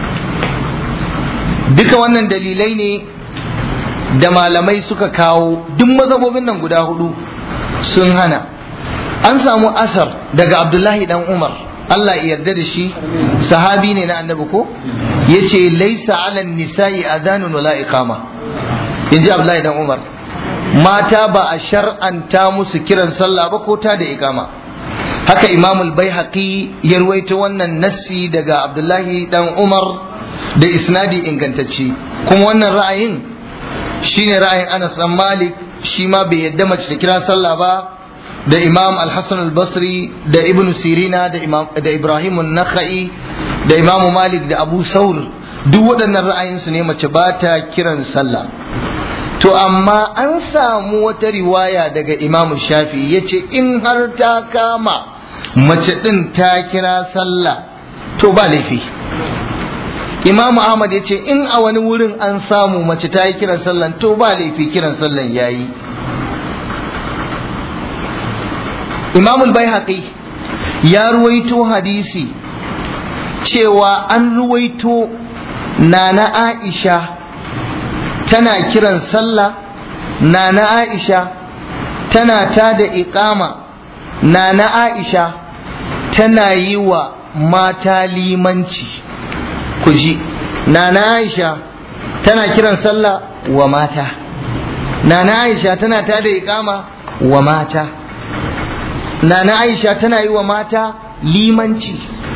duka wannan dalilai ne da malamai suka kawo duk mazhabobin nan guda hudu sun hana an samu asar daga abdullahi dan umar Allah ya yarda da shi sahabi ne na annabi ko yace laisa ala nisa'i adanun wala iqama inji abdullahi dan umar mata ba a shar'anta musu kiran sallah ba ko ta da iqama haka imam al-baihaqi ya ruwaito wannan nassi daga abdullahi dan umar da isnadi ingantacce kuma wannan ra'ayin shine ra'ayin Anas dan Malik shi ma bai yadda mace ta kira sallah ba da Imam Al-Hasan Al-Basri da Ibn Sirina da Imam da Ibrahim An-Nakhai da Imam Malik da Abu Saur duk waɗannan ra'ayinsu ne mace ba ta kiran sallah to amma an samu wata riwaya daga Imam Shafi yace in har ta kama mace ɗin ta kira sallah to ba laifi Imam Ahmad ya ce in a wani wurin an samu mace ta yi kiran sallan to ba laifi kiran sallan ya yi. Imam al ya ruwaito hadisi cewa an ruwaito nana Aisha tana kiran sallah nana Aisha tana ta da iqama nana Aisha tana yi wa mata limanci. ku ji nana aisha tana kiran sallah wa mata nana aisha tana tada iqama wa mata nana aisha tana yi wa mata limanci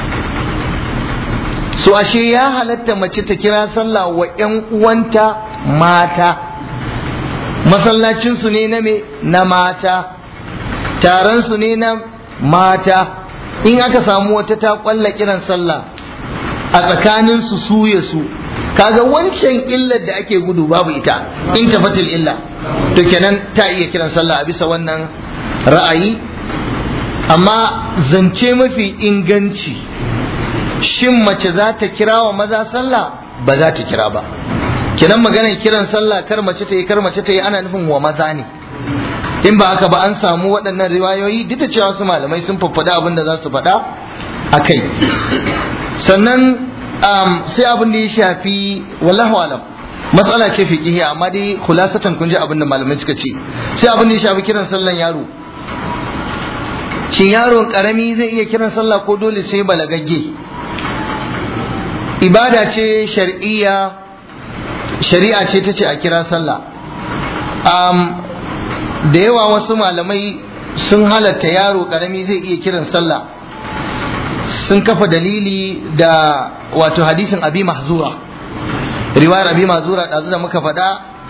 so ashe ya halatta mace ta kira sallah wa ƴan uwanta mata masallacinsu ne na me na mata taron ne na mata in aka samu wata ta kwalla kiran sallah a tsakanin su su ya su kaga wancan illar da ake gudu babu ita in tafatil illa to kenan ta iya kiran sallah a bisa wannan ra'ayi amma zance mafi inganci shin mace za ta kira wa maza sallah ba za ta kira ba kenan maganar kiran sallah kar mace ta yi kar mace ta yi ana nufin wa maza ne in ba haka ba an samu waɗannan riwayoyi duk da cewa su malamai sun faffada abin da za su faɗa a kai sannan sai abin da ya shafi wallahu alam matsala ce fiqhiyya amma dai khulasatan kun ji abin da malamai suka ce sai abin da ya shafi kiran sallan yaro shin yaron karami zai iya kiran sallah ko dole sai balagagge ibada ce shar'iyya shari'a ce ta ce a kira sallah da yawa wasu malamai sun halatta yaro karami zai iya kiran sallah sun kafa dalili da wato hadisin abi mahzura riwayar abi mahzura ɗazu da muka faɗa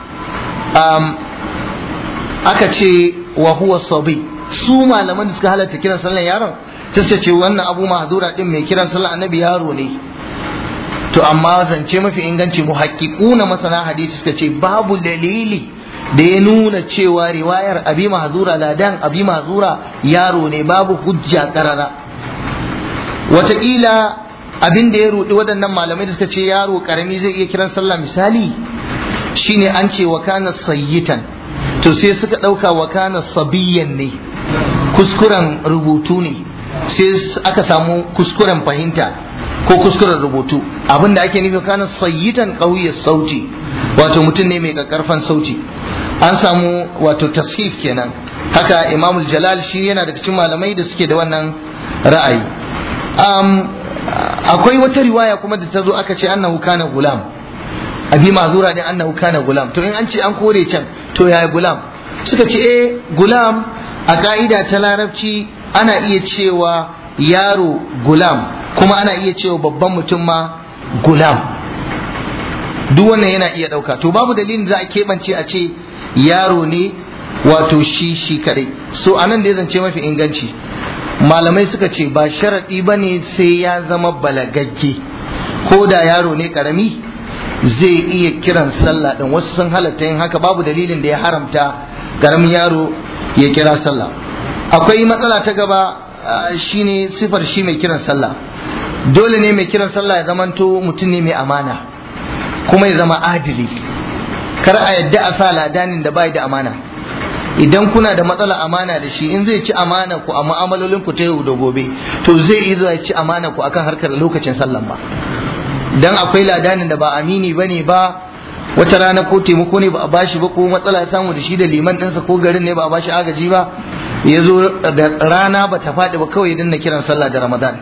aka ce wa huwa sabi su malaman da suka halatta kiran sallan yaron sai ce wannan abu mahzura din mai kiran sallan annabi yaro ne to amma zance mafi inganci mu na masana hadisi suka ce babu dalili da ya nuna cewa riwayar abi mahzura ladan abi mahzura yaro ne babu hujja karara wataƙila abin da ya rudi waɗannan malamai da suka ce yaro karami zai iya kiran sallah misali shine an ce wa kana sayyitan to sai suka ɗauka wa kana sabiyan ne kuskuren rubutu ne sai aka samu kuskuren fahimta ko kuskuren rubutu abinda ake nufi kana sayyitan ƙauye sauti wato mutum ne mai ƙarfan sauti an samu wato tasfif kenan haka imamul jalal shi yana daga cikin malamai da suke da wannan ra'ayi akwai wata riwaya kuma da ta zo aka ce annahu kana gulam abi mazura din annahu kana gulam to in an ce an kore can to yaya gulam suka ce eh gulam a ka'ida ta larabci ana iya cewa yaro gulam kuma ana iya cewa babban mutum ma gulam duk wannan yana iya ɗauka to babu dalilin za a keɓance a ce yaro ne wato shi shi kadai so anan da ya zance mafi inganci malamai suka ce ba sharaɗi ba ne sai ya zama balagagge ko da yaro ne karami zai iya kiran sallah ɗin wasu sun halatta yin haka babu dalilin da ya haramta karamin yaro ya kira sallah akwai matsala ta gaba shine sifar shi mai kiran sallah dole ne mai kiran sallah ya zamanto mutum ne mai amana kuma ya zama adili kar a yadda a sa ladanin da bai da amana idan kuna da matsala amana da shi in zai ci amana ku a mu'amalolin ku ta yau da gobe to zai iya zuwa ci amana ku akan harkar lokacin sallan ba dan akwai ladanin da ba amini bane ba wata rana ko taimako ne ba a bashi ba ko matsala ya samu da shi da liman ɗinsa ko garin ne ba a bashi agaji ba ya zo da rana ba ta faɗi ba kawai ya dinna kiran sallah da ramadan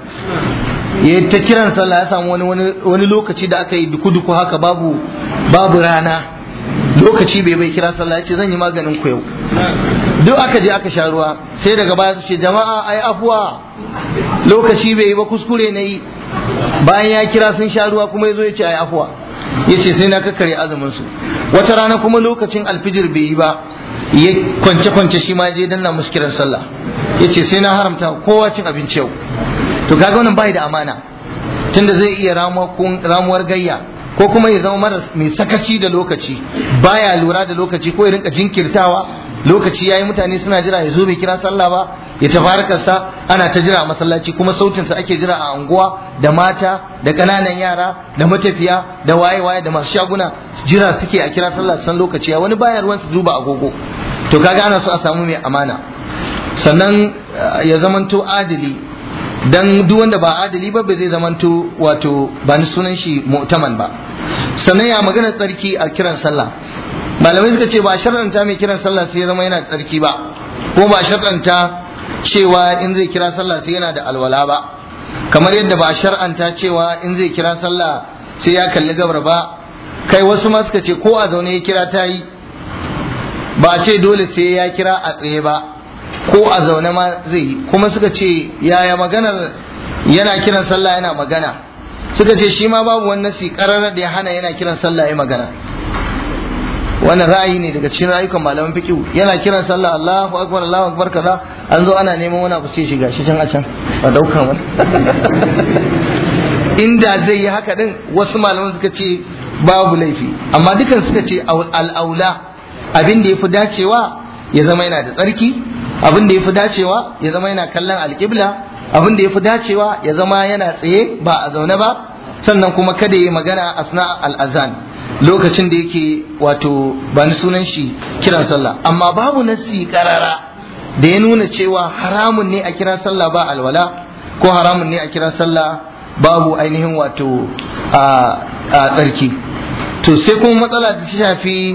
ya ta kiran sallah ya samu wani wani lokaci da aka yi duku-duku haka babu babu rana lokaci bai bai kira sallah ya ce zan yi maganin ku yau duk aka je aka sha ruwa sai daga baya su ce jama'a ai afuwa lokaci bai yi ba kuskure na yi bayan ya kira sun sha ruwa kuma ya zo ya ce ai afuwa ya ce sai na kakkare azumin su wata rana kuma lokacin alfijir bai yi ba ya kwance kwance shi ma je danna musu kiran sallah ya ce sai na haramta kowa cin abinci yau to kaga wannan bai da amana tunda zai iya ramuwar gayya ko kuma ya zama mara mai sakaci da lokaci baya lura da lokaci ko ya rinka jinkirtawa lokaci yayi mutane suna jira ya zo bai kira sallah ba ya tafarkarsa ana ta jira a masallaci kuma sautinsa ake jira a anguwa da mata da ƙananan yara da matafiya da waye-waye da masu shaguna jira suke a kira sallah san lokaci wani baya ruwan su duba agogo to kaga ana so a samu mai amana sannan ya zamanto adili dan duk wanda ba adali ba bai zai zamanto wato ba ni sunan shi mu'taman ba sannan ya magana tsarki a kiran sallah malamai suka ce ba shar'anta mai kiran sallah sai ya zama yana tsarki ba ko ba shar'anta cewa in zai kira sallah sai yana da alwala ba kamar yadda ba shar'anta cewa in zai kira sallah sai ya kalli gabar ba kai wasu ma suka ce ko a zaune ya kira ta yi ba ce dole sai ya kira a tsaye ba ko a zaune ma zai yi kuma suka ce yaya maganar yana kiran sallah yana magana suka ce shi ma babu wani nasi karar da ya hana yana kiran sallah ya magana wannan ra'ayi ne daga cikin rayukan malaman fiqh yana kiran sallah Allahu akbar Allahu akbar kaza an zo ana neman wani abu sai shiga shi can a can a dauka wani inda zai yi haka din wasu malaman suka ce babu laifi amma dukan suka ce al'aula abin da ya fi dacewa ya zama yana da tsarki abin da ya fi dacewa ya zama yana kallon alƙibla abin da ya fi dacewa ya zama yana tsaye ba a zaune ba sannan kuma kada ya yi magana asna al'azan lokacin da yake wato ba ni sunan shi kiran sallah amma babu nasi karara da ya nuna cewa haramun ne a kira sallah ba alwala ko haramun ne a kira sallah babu ainihin wato a tsarki to sai kuma matsala da ta shafi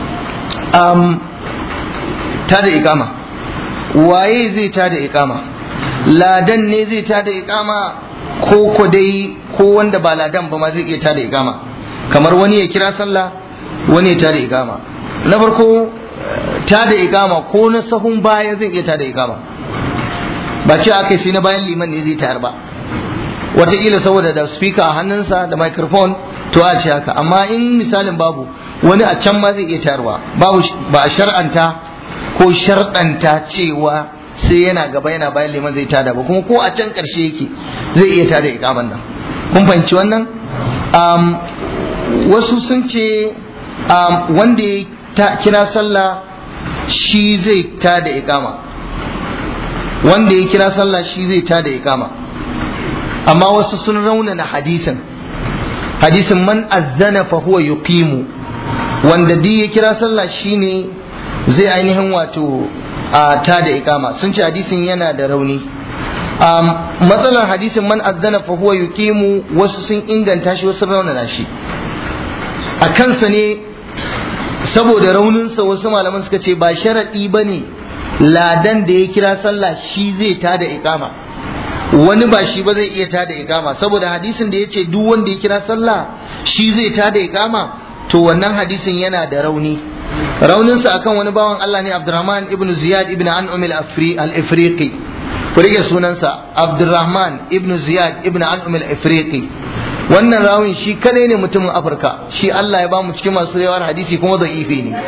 ta da ikama waye zai ta da ikama ladan ne zai ta da ikama ko ko dai ko wanda ba ladan ba ma zai iya ta da ikama kamar wani ya kira sallah wani ya ta da ikama na farko ta da ikama ko na sahun baya zai iya ta da ikama ba ce aka sai na bayan liman ne zai tayar ba wataƙila saboda da speaker a hannunsa da microphone to a ce haka amma in misalin babu wani a can ma zai iya tayarwa babu ba a shar'anta ko sharɗanta cewa sai yana gaba yana bayan liman zai tada ba kuma ko a can ƙarshe yake zai iya tada ikaman nan kun fahimci wannan wasu sun ce wanda ta kira sallah shi zai ta da iqama wanda ya kira sallah shi zai ta da iqama amma wasu sun raunana hadisin hadisin man azzana fa huwa yuqimu wanda duk ya kira sallah shine zai ainihin wato a ta da iqama sun ce hadisin yana da rauni matsalar hadisin man azzana fa huwa yuqimu wasu sun inganta shi wasu raunana shi a kansa ne saboda rauninsa wasu malaman suka ce ba sharaɗi ba ne ladan da ya kira sallah shi zai ta da iqama wani ba shi ba zai iya ta da iqama saboda hadisin da ya ce duk wanda ya kira sallah shi zai ta da iqama to wannan hadisin yana da rauni rauninsa akan wani bawan Allah ne Abdurrahman ibn Ziyad ibn An'um al-Afriqi ku rike sunansa Abdurrahman ibn Ziyad ibn An'um al-Afriqi wannan rawin shi kadai ne mutumin Afirka shi Allah ya bamu cikin masu yawar hadisi kuma da'ifi ne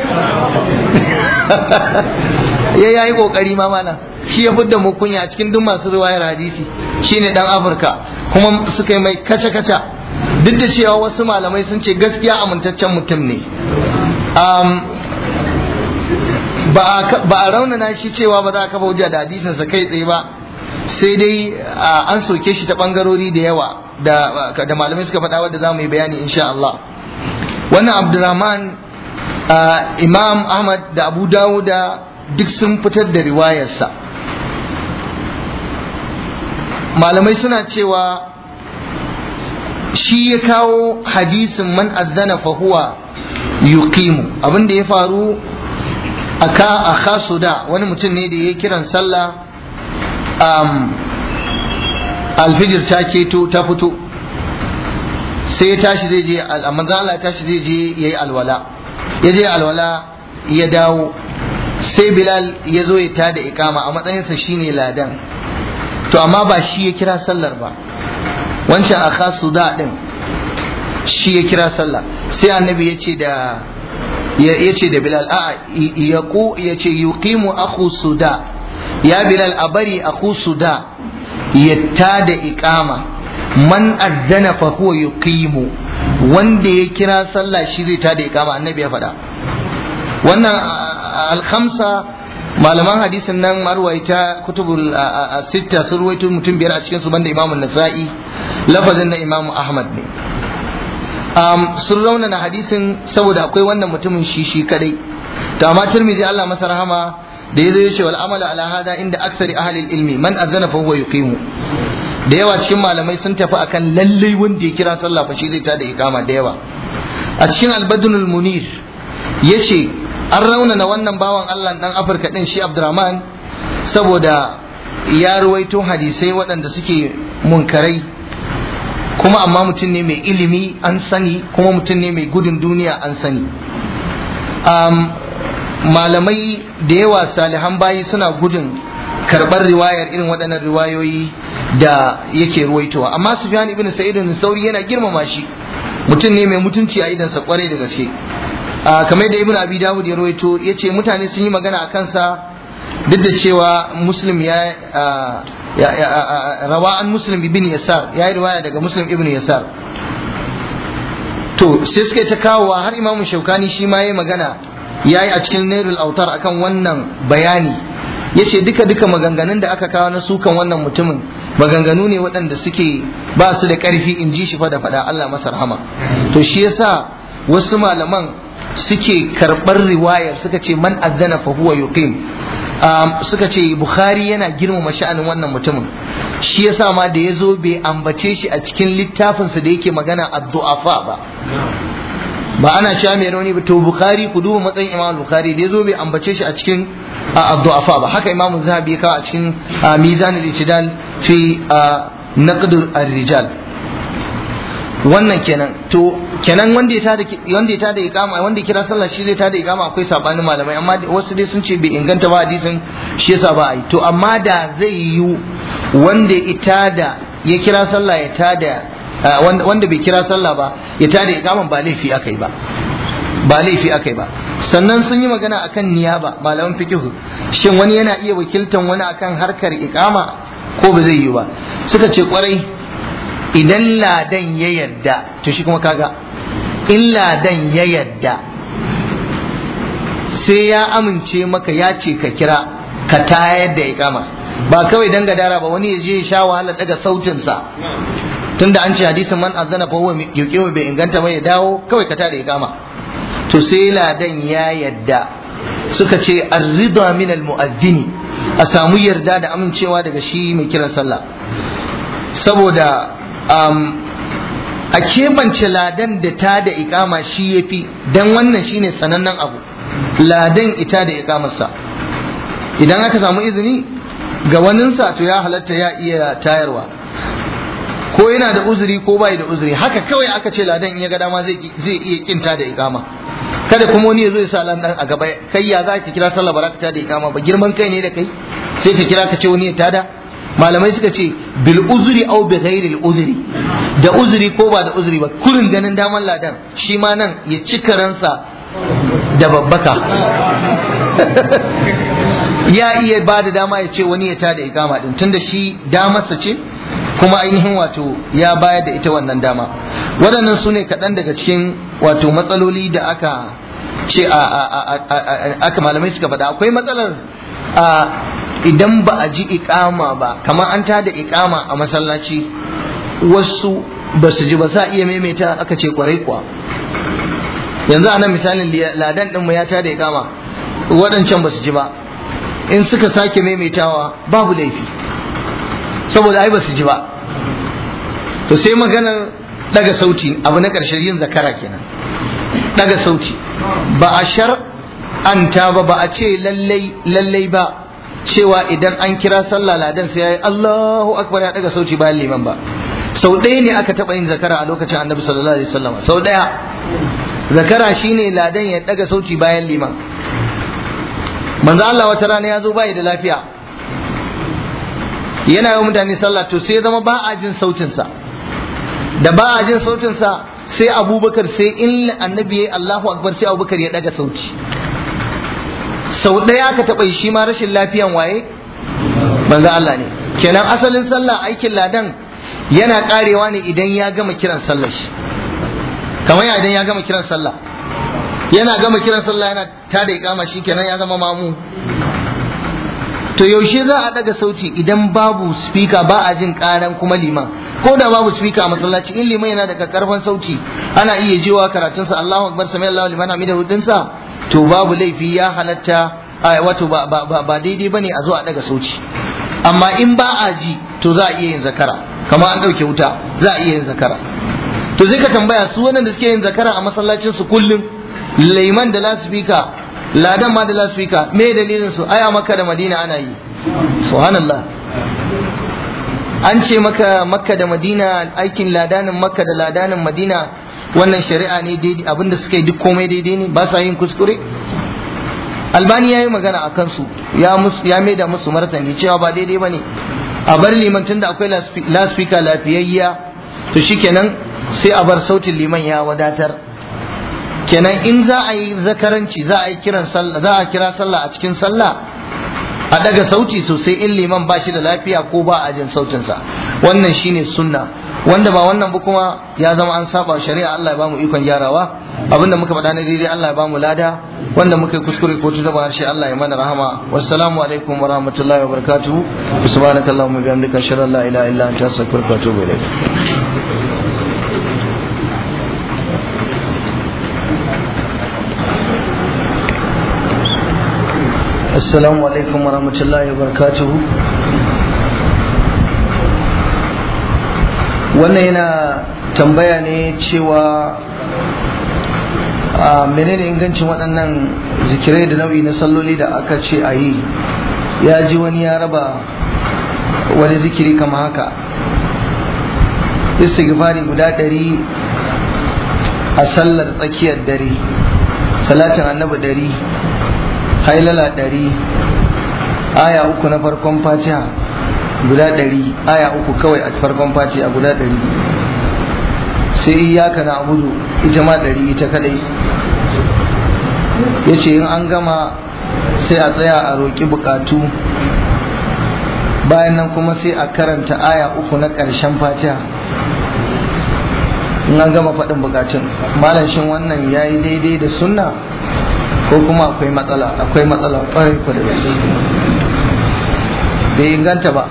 ya yayi kokari ma mana shi ya fidda mu kunya a cikin duk masu riwayar hadisi shine dan Afirka kuma suka yi mai kaca kaca duk da cewa wasu malamai sun ce gaskiya amintaccen mutum ne ba a raunana shi cewa ba za a kafa hujja da hadisinsa kai tsaye ba sai dai an soke shi ta bangarori da yawa da malamai suka faɗa wadda za mu yi bayani insha Allah wannan abdurrahman imam ahmad da abu dawuda duk sun fitar da riwayarsa malamai suna cewa shi ya kawo hadisin man azzana fa huwa yuqimu abin da ya faru aka aka suda wani mutum ne da ya kiran sallah um, alfijir ta keto ta fito sai ya tashi zai je manzo Allah ya tashi zai je yayi alwala ya je alwala ya dawo sai Bilal ya zo ya tada ikama a matsayinsa shine ladan to amma ba shi ya kira sallar ba wancan aka suda din shi ya kira sallah sai annabi ya ce da ya ce da bilal a ya ku ya ce yuqimu akhu suda ya bilal a bari akhu suda ya tada iqama man azzana fa huwa yuqimu wanda ya kira sallah shi zai tada iqama annabi ya faɗa wannan al-khamsa malaman hadisin nan marwaita kutubul sitta sun ruwaito mutum biyar a cikin su banda imamu nasa'i lafazin na imamu ahmad ne um, sun raunana hadisin saboda akwai wannan mutumin shi shi kadai to amma tirmidhi Allah masa rahama da yazo yace wal amala ala hada inda aksari ahli ilmi man azana fa huwa yuqimu da yawa cikin malamai sun tafi akan lallai wanda ya kira sallah fa shi zai ta da iqama da yawa a cikin albadunul munir yace an raunana wannan bawan Allah dan Afirka din shi Abdurrahman saboda ya ruwaito hadisai waɗanda suke munkarai kuma amma mutum ne mai ilimi an sani kuma mutum ne mai gudun duniya an sani malamai da yawa salihan bayi suna gudun karɓar riwayar irin waɗannan riwayoyi da yake ruwaitowa amma sufyan ibn sa'id ibn sauri yana girmama shi mutum ne mai mutunci a idansa kwarai da gaske kamar da ibn abi dawud ya ruwaito yace mutane sun yi magana a kansa duk da cewa muslim ya rawa an muslim ibn yasar ya yi riwaya daga muslim ibn yasar to sai suka ta kawowa har imamu shaukani shi ma ya magana ya yi a cikin nairul autar akan wannan bayani ya ce duka duka maganganun da aka kawo na sukan wannan mutumin maganganu ne waɗanda suke ba su da ƙarfi in ji shi fa da faɗa Allah masa rahama to shi yasa wasu malaman suke karɓar riwayar suka ce man azzana fa huwa yuqim suka ce bukhari yana girmama sha'anin wannan mutumin shi yasa ma da ya zo bai ambace shi a cikin littafinsa da yake magana addu'afa ba ba ana cewa mai rauni ba to bukhari ku duba matsayin imam bukhari da ya zo bai ambace shi a cikin addu'afa ba haka imam zahabi ya kawo a cikin mizan al-itidal fi naqd ar-rijal wannan kenan to kenan wanda ya tada wanda ya tada iqama wanda ya kira sallah shi zai tada iqama akwai sabanin malamai amma wasu dai sun ce bai inganta ba hadisin shi yasa ba ai to amma da zai yi wanda ya tada ya kira sallah ya tada wanda bai kira sallah ba ya tada iqaman ba laifi akai ba ba laifi akai ba sannan sun yi magana akan niyaba malaman fiqh shin wani yana iya wakiltan wani akan harkar iqama ko ba zai yi ba suka ce kwarai idan ladan ya yarda to shi kuma kaga in ladan ya yarda sai ya amince maka ya ce ka kira ka tayar da iqama ba kawai dan gadara ba wani ya je ya sha wahala daga sautin sa tunda an ce hadisin man azana fa huwa yuqimu bai inganta ba ya dawo kawai ka tada iqama to sai ladan ya yadda suka ce ar-ridha min al-mu'adhdhini a samu yarda da amincewa daga shi mai kiran sallah saboda a kebance ladan da ta da ikama shi ya fi don wannan shine sanannen abu ladan ita da ikamarsa idan aka samu izini ga waninsa to ya halatta ya iya tayarwa ko yana da uzuri ko bai da uzuri haka kawai aka ce ladan in ya ga dama zai iya kinta da ikama kada kuma wani ya zo ya sa lan a gaba kai ya za ka kira sallah ba za ka tada ikama ba girman kai ne da kai sai ka kira ka ce wani ya tada malamai suka ce bil uzuri au bi ghairi al uzuri da uzuri ko ba da uzuri ba kurin ganin daman ladan shi ma nan ya ci karansa da babbaka ya iya ba da dama ya ce wani ya tada ikama din tunda shi damarsa ce kuma ainihin wato ya bayar da ita wannan dama waɗannan su ne kaɗan daga cikin wato matsaloli da aka ce aka malamai suka faɗa akwai matsalar idan ba a ji ikama ba kamar an tada ikama a masallaci wasu ba su ji ba sa iya maimaita aka ce kwarai kuwa yanzu a nan misalin ladan ɗinmu ya tada ikama waɗancan ba su ji ba in suka sake maimaitawa babu laifi saboda ai ba su ji ba to sai maganar daga sauti abu na ƙarshen yin zakara kenan daga sauti ba a shar'anta ba ba a ce lallai lallai ba cewa idan an kira sallah ladan sai yayi Allahu akbar ya daga sauti bayan liman ba sau ɗaya ne aka taɓa yin zakara a lokacin annabi sallallahu alaihi wasallam sau ɗaya zakara shine ladan ya daga sauti bayan liman manzo Allah wata rana ya zo bai da lafiya yana yi mutane sallah to sai zama ba a jin sautinsa da ba a jin sautinsa sai abubakar sai in annabi ya Allahu akbar sai abubakar ya daga sauti sau ɗaya ka taɓa shi ma rashin lafiyan waye manzo Allah ne kenan asalin sallah aikin ladan yana karewa ne idan ya gama kiran sallah shi kamar idan ya gama kiran sallah yana gama kiran sallah yana tada ikama shi kenan ya zama mamu to yaushe za a daga sauti idan babu speaker ba a jin karan kuma liman ko da babu speaker a masallaci in liman yana da karfan sauti ana iya jewa karatunsa Allahu akbar sami Allahu liman hamidahu dinsa to babu laifi ya halatta wato ba ba ba daidai bane a zo a daga sauti amma in ba a ji to za a iya yin zakara kamar an dauke wuta za a iya yin zakara to zai ka tambaya su wannan da suke yin zakara a masallacin su kullum liman da lasfika ladan ma da lasfika me dalilin su aya maka da madina ana yi subhanallah an ce maka makka da madina aikin ladanin makka da ladanin madina wannan shari'a ne daidai abinda suka yi duk komai daidai ne ba sa yin kuskure albani ya yi magana a kansu ya ya maida musu martani cewa ba daidai ba ne a bar liman tun da akwai laspika lafiyayya to shikenan sai a bar sautin liman ya wadatar kenan in za a yi zakaranci za a yi kiran sallah za a kira sallah a cikin sallah a daga sauti sosai in liman ba shi da lafiya ko ba a jin sautinsa wannan shine sunna wanda ba wannan ba kuma ya zama an saba shari'a Allah ya bamu ikon gyarawa abinda muka faɗa na daidai Allah ya bamu lada wanda muka yi kuskure ko tuba harshe Allah ya mana rahama wassalamu alaikum wa rahmatullahi wa barakatuhu subhanakallahumma wa bihamdika ashhadu an la ilaha illa anta astaghfiruka wa atubu ilaik assalamu alaikum wa rahmatullahi wa barakatuhu wannan yana tambaya ne cewa a menene ingancin waɗannan zikirai da nau'i na salloli da aka ce a yi ya ji wani ya raba wani zikiri kama haka istighfari guda ɗari a sallar tsakiyar dare salatin annabi ɗari hailala ɗari aya uku na farkon fatiha guda ɗari aya uku kawai a farkon fatiha guda ɗari sai iyaka na abudu ita ma ɗari ita kadai ya ce in an gama sai a tsaya a roƙi buƙatu bayan nan kuma sai a karanta aya uku na ƙarshen fatiha in an gama faɗin buƙatun malam shin wannan ya yi daidai da sunna ko kuma akwai matsala akwai matsala kwarai ko da gaske bai inganta ba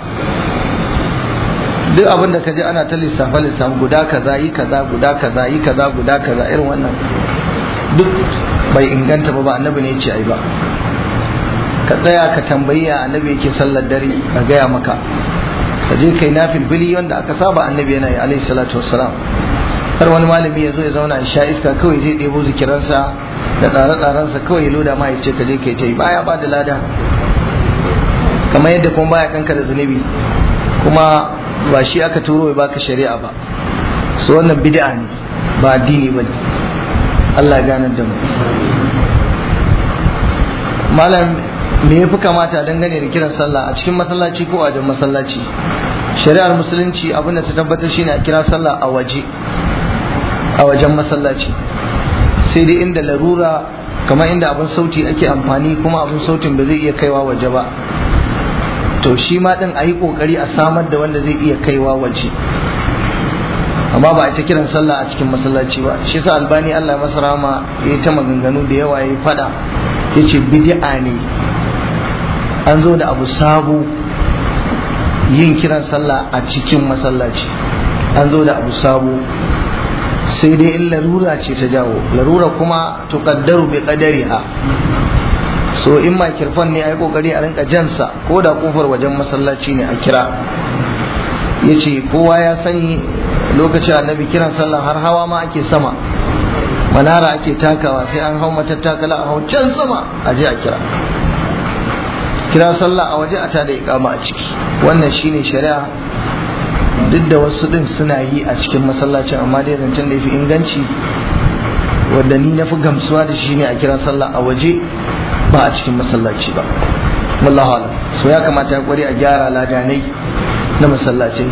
duk abin da ka ji ana ta lissafa lissafa guda kaza yi kaza guda kaza yi kaza guda kaza irin wannan duk bai inganta ba ba annabi ne ce ai ba ka tsaya ka tambayi ya annabi yake sallar dare a gaya maka ka je kai nafil bili wanda aka saba annabi yana yi alaihi salatu wassalam har wani malami ya zo ya zauna ya sha iska kawai zai ɗebo zikiransa da tsare-tsarensa kawai ya loda ma ya ce ka je kai ta yi baya ba da lada kamar yadda kuma baya kanka da zunubi kuma ba shi aka turo ya baka shari'a ba su wannan bid'a ne ba addini ba ne Allah ya ganar da mu malam me ya fi kamata dangane da kiran sallah a cikin masallaci ko a wajen masallaci shari'ar musulunci abinda ta tabbatar shine a kira sallah a waje a wajen masallaci sai dai inda larura kamar inda abin sauti ake amfani kuma abin sautin ba zai iya kaiwa waje ba to shi ma din a yi kokari a samar da wanda zai iya kaiwa waje amma ba a ta kiran sallah a cikin masallaci ba shi sa albani Allah masa rama ya ta maganganu da yawa ya fada ya ce bid'a ne an zo da abu sabo yin kiran sallah a cikin masallaci an zo da abu sabo sai dai in larura ce ta jawo larura kuma to kaddaru bi qadariha so in makirfan ne a yi kokari a rinka jansa ko da kofar wajen masallaci ne a kira ya ce kowa ya sani lokacin annabi kiran sallah har hawa ma ake sama manara ake takawa sai an hau matattakala a hau can sama a je a kira kira sallah a waje a tada ikama a ciki wannan shine shari'a duk da wasu din suna yi a cikin masallacin amma dai zancen da ya fi inganci wadda ni na fi gamsuwa da shi ne a kira sallah a waje ba a cikin masallaci ba wallahu alam so ya kamata ya kware a gyara ladanai na masallacai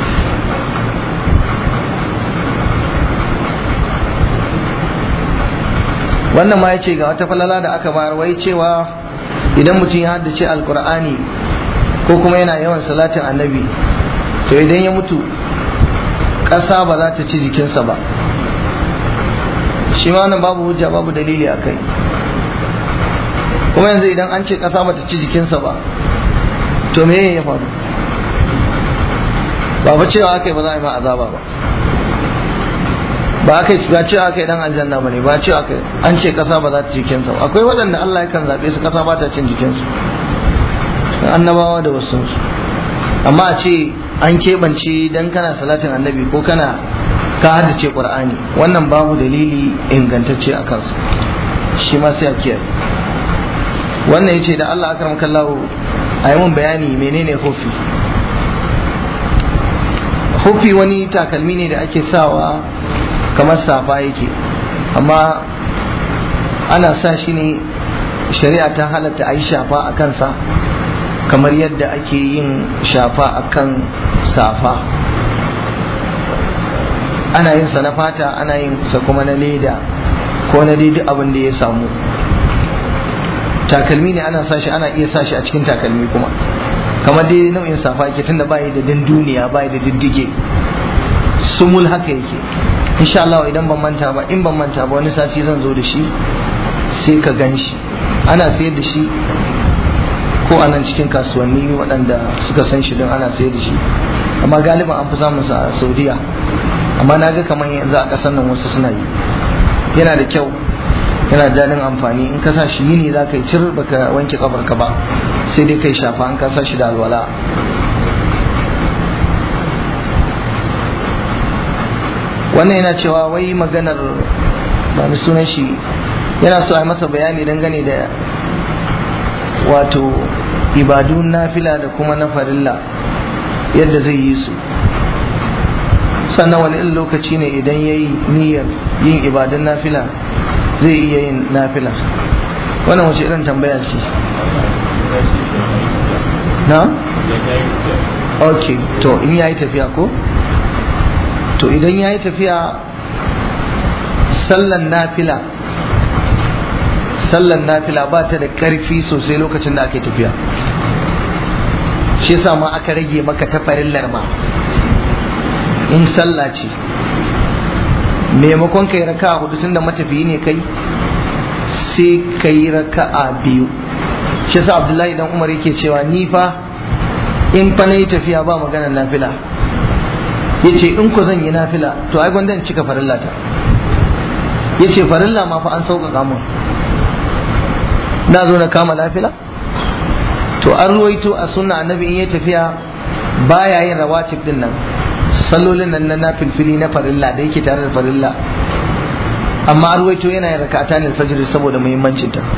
wannan ma ya ce ga wata falala da aka bayar wai cewa idan mutum ya haddace alkur'ani ko kuma yana yawan salatin annabi to idan ya mutu ƙasa ba za ta ci jikinsa ba shi ma wannan babu hujja babu dalili a kai kuma yanzu idan an ce ƙasa ba ta ci jikinsa ba to me ya faru ba ba cewa aka yi ba za a yi ma azaba ba ba aka ba cewa aka yi dan aljanna ba ne ba cewa aka an ce ƙasa ba za ta ci jikinsa ba akwai waɗanda Allah yakan zaɓe su ƙasa ba ta cin jikinsu annabawa da wasu amma a ce an keɓance dan kana salatin annabi ko kana ka haddace qur'ani wannan babu dalili ingantacce a kansu shi ma sai a kiyaye wannan yace da Allah akram kallahu a yi mun bayani menene hufi hufi wani takalmi ne da ake sawa kamar safa yake amma ana sa shi ne shari'a ta halatta a yi shafa a kansa kamar yadda ake yin shafa a kan safa ana yin sa na fata ana yin sa kuma na leda ko na dai duk abin da ya samu takalmi ne ana sashi ana iya sashi a cikin takalmi kuma kamar dai nau'in safa yake tunda bayi da dunduniya bayi da diddige sumul haka yake insha Allah idan ban manta ba in ban manta ba wani sati zan zo da shi sai ka gan shi ana sayar da shi ko a nan cikin kasuwanni waɗanda suka san shi don ana sayar da shi amma galiban an fi samun sa a saudiya amma na ga kamar yanzu a ƙasar nan wasu suna yi yana da kyau yana da daɗin amfani in ka sa shi yini za ka yi cir baka wanke kafar ka ba sai dai kai shafa an ka sa shi da alwala wannan yana cewa wai maganar ba ni sunan shi yana so a masa bayani dangane da wato ibadun nafila da kuma na farilla yadda zai yi su sannan wani irin lokaci ne idan ya yi niyyar yin ibadun nafila zai iya yin nafila wannan wace irin tambaya ce na? ok to in ya yi tafiya ko? to idan ya yi tafiya sallan nafila sallan nafila ba ta da ƙarfi sosai lokacin da ake tafiya shi yasa ma aka rage maka ta farillar ma in sallah ce maimakon kai raka hudu tun da matafiyi ne kai sai ka yi raka'a biyu shi yasa abdullahi dan umar yake cewa ni fa in fa na yi tafiya ba maganar nafila ya ce in ku zan yi nafila to ai gwanda in cika farilla ta ya ce farilla ma fa an sauƙaƙa mun na zo na kama nafila to an ruwaito a sunna annabi in ya tafiya baya yin rawatib din nan sallolin nan na nafilfili na farilla da yake tare da farilla amma an ruwaito yana yin rakata ne fajr saboda muhimmancin ta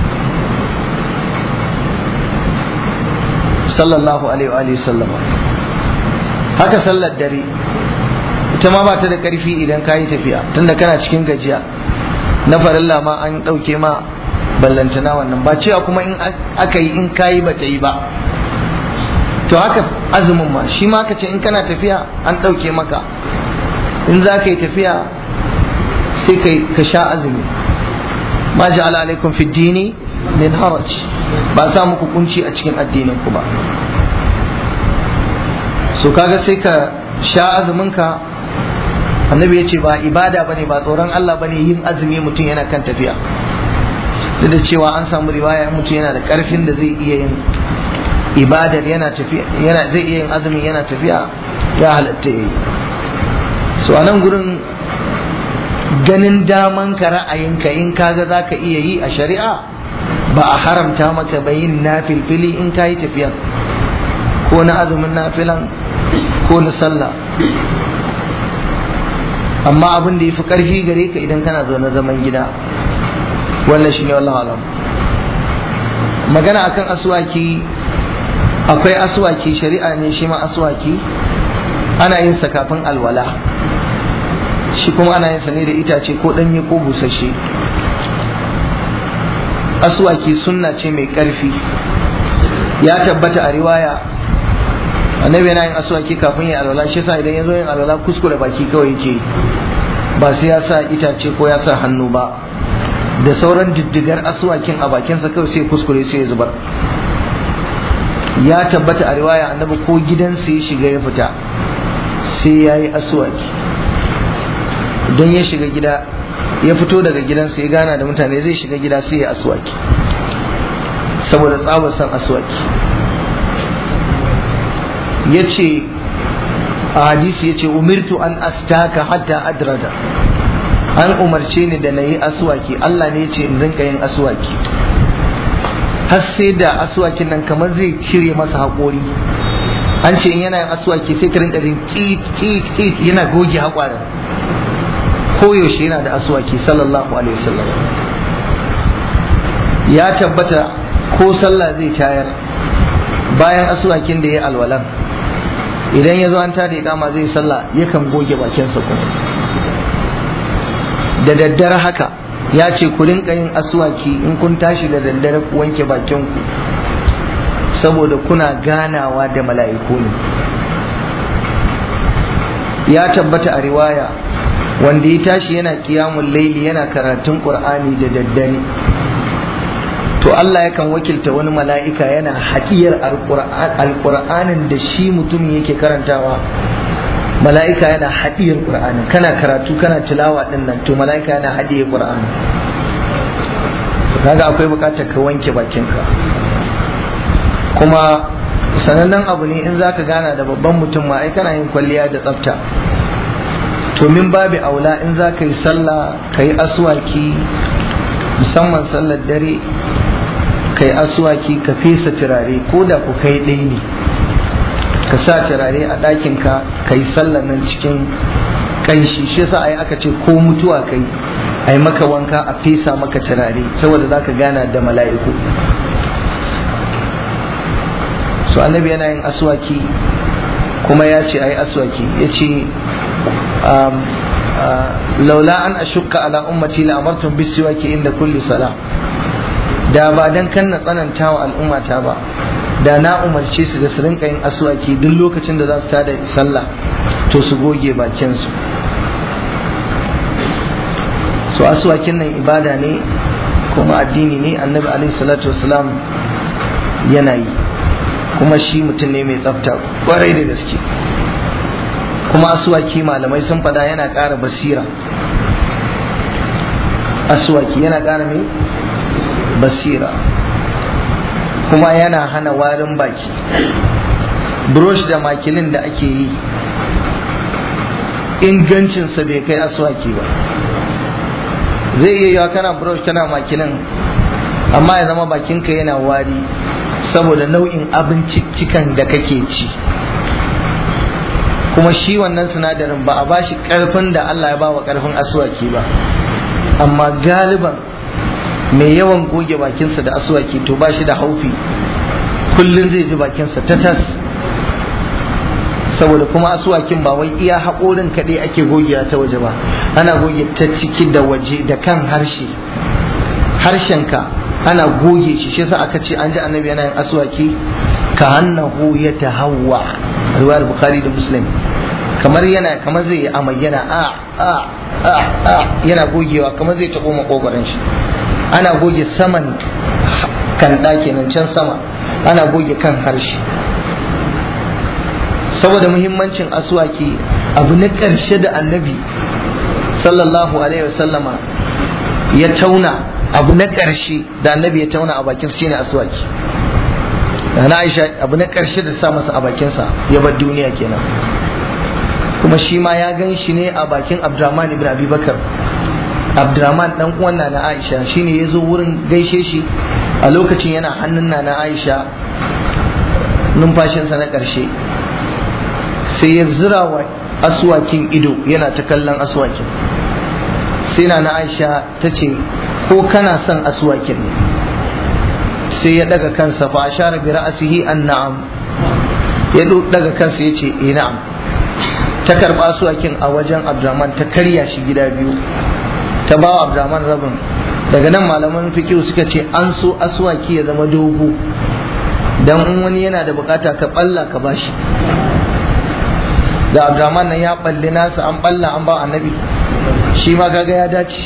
sallallahu alaihi wa sallama haka sallar dare ita ma ba ta da karfi idan ka yi tafiya tunda kana cikin gajiya na farilla ma an ɗauke ma ballantana wannan ba cewa kuma in aka yi in kayi ba ta yi ba to haka azumin ma shi ma ka ce in kana tafiya an ɗauke maka in za ka yi tafiya sai ka sha azumi ma ja'ala alaikum fi dini min haraj ba sa muku kunci a cikin addinin ku ba so kaga sai ka sha azumin ka annabi ya ce ba ibada bane ba tsoron Allah bane yin azumi mutum yana kan tafiya duk da cewa an samu riwaya mutum yana da karfin da zai iya yin ibadar yana tafiya yana zai iya yin azumi yana tafiya ya halatta yayi so anan gurin ganin daman ka ra'ayinka in kaga zaka iya yi a shari'a ba a haramta maka ba yin nafilfili in ka yi tafiya ko na azumin nafilan ko na sallah amma abin da ya fi ƙarfi gare ka idan kana zaune zaman gida wannan shi ne wallahu alam magana akan aswaki akwai aswaki shari'a ne shi ma aswaki ana yin sa kafin alwala shi kuma ana yin sa ne da itace ko ɗanye ko busasshe aswaki sunna ce mai ƙarfi ya tabbata a riwaya annabi yana yin aswaki kafin ya alwala shi yasa idan ya zo yin alwala kuskure baki kawai yake ba sai ya sa itace ko ya sa hannu ba da sauran diddigar aswakin a bakinsa kawai sai kuskure sai ya zubar ya tabbata a riwaya annabi ko gidansa ya shiga ya fita sai ya yi aswaki don ya shiga gida ya fito daga gidansa ya gana da mutane zai shiga gida sai ya aswaki saboda tsabar san aswaki ya ce a hadisi ya ce umirtu an astaka hatta adrada an umarce ni da na yi aswaki Allah ne ya ce in rinka yin aswaki har sai da aswakin nan kamar zai cire masa haƙori an ce in yana yin aswaki sai ka rinka jin kit kit kit yana goge haƙwarin koyaushe yana da aswaki sallallahu alaihi wasallam ya tabbata ko sallah zai tayar bayan aswakin da ya alwalan idan ya zo an tada ikama zai sallah yakan goge bakinsa kuma da daddare haka ya ce ku rinka yin aswaki in kun tashi da daddare ku wanke bakinku saboda kuna ganawa da mala'iku ne ya tabbata a riwaya wanda ya tashi yana kiyamun laili yana karatun qur'ani da daddare to Allah yakan wakilta wani mala'ika yana haɗiyar alƙur'anin da shi mutumin yake karantawa mala'ika yana haɗiyar ƙur'anin kana karatu kana tilawa ɗin nan to mala'ika yana haɗiyar ƙur'anin kaga akwai buƙatar ka wanke bakinka kuma sanannen abu ne in zaka gana da babban mutum ma ai kana yin kwalliya da tsafta to min babu aula in za ka yi sallah ka yi aswaki musamman sallar dare ka yi aswaki ka fesa turare ko da ku kai ɗaya ne ka sa turare a ɗakinka ka yi sallar nan cikin ƙanshi shi yasa ai aka ce ko mutuwa kai ai maka wanka a fesa maka turare saboda za ka gana da mala'iku so annabi yana yin aswaki kuma ya ce ai aswaki ya ce laula an ashukka ala ummati la amartum bisiwaki inda kulli sala da ba dan kan na tsananta wa al'ummata ba da na umarce su da su rinka yin aswaki duk lokacin da za su tada sallah to su goge bakin su so aswakin nan ibada ne kuma addini ne annabi alaihi salatu wasalam yana yi kuma shi mutum ne mai tsafta kwarai da gaske kuma asuwaki malamai sun fada yana ƙara basira asuwaki yana ƙara mai basira kuma yana hana warin baki brush da makilin da ake yi ingancinsa bai kai aswaki ba zai iya yawa kana brush kana makilin amma ya zama bakinka yana wari saboda nau'in abinciccikan da kake ci kuma shi wannan sinadarin ba a bashi karfin da Allah ya bawa karfin aswaki ba amma galiban mai yawan goge bakinsa da aswaki to ba shi da haufi kullum zai ji bakinsa ta tas saboda kuma asuwakin ba wai iya haƙorin kaɗai ake gogewa ta waje ba ana goge ta ciki da waje da kan harshe harshenka ana goge shi shi aka ce an ji annabi yana yin asuwaki ka hannahu ya tahawwa riwayar bukhari da muslim kamar yana kamar zai yi amai yana a a a a yana gogewa kamar zai taɓo makogoron shi ana goge saman kan kenan can sama ana goge kan harshe saboda muhimmancin aswaki abu na ƙarshe da annabi sallallahu alaihi wasallama ya tauna abu na ƙarshe da annabi ya tauna a bakin shine aswaki da na aisha abu na ƙarshe da sa masa a bakinsa ya bar duniya kenan kuma shi ma ya gan shi ne a bakin abdurrahman ibn abi bakar abdurrahman dan uwan na aisha shine ya zo wurin gaishe shi a lokacin yana hannun na aisha numfashinsa na ƙarshe sai ya zira wa aswakin ido yana ta kallon aswakin sai na aisha ta ce ko kana son aswakin sai ya daga kansa fa ashara bi ra'sihi an na'am ya daga kansa yace eh na'am ta karba aswakin a wajen Abdurrahman ta karya shi gida biyu ta bawa Abdurrahman rabin daga nan malaman fiqh suka ce an so aswaki ya zama dogo dan in wani yana da bukata ka balla ka bashi da Abdurrahman nan ya balli nasa an balla an ba annabi shi ma kaga ya dace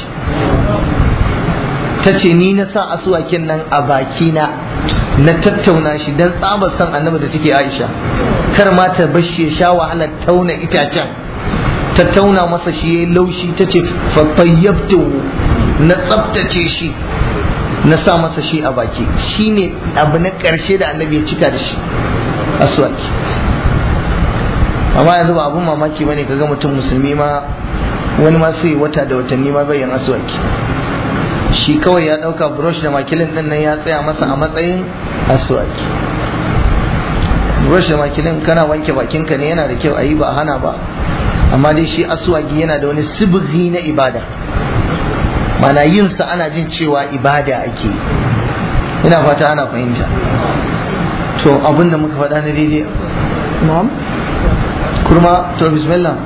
ta ce ni na sa asuwakin nan a bakina na tattauna shi don tsabar son annabi da take aisha kar ma ta bashi ya sha wahalar tauna itacen ta tauna masa shi ya yi laushi ta ce fafayyabtu na tsabtace shi na sa masa shi a baki shi ne abu na ƙarshe da annabi ya cika da shi asuwaki amma yanzu ba abun mamaki bane kaga mutum musulmi ma wani ma sai wata da watanni ma bai yin asuwaki shi kawai ya ɗauka brush da makilin ɗin nan ya tsaya masa a matsayin aswaki brush da makilin kana wanke bakinka ne yana da kyau a yi ba hana ba amma dai shi aswaki yana da wani sibiri na ibada mana yin sa ana jin cewa ibada ake ina fata ana fahimta to abin da muka faɗa na daidai na'am kurma to bismillah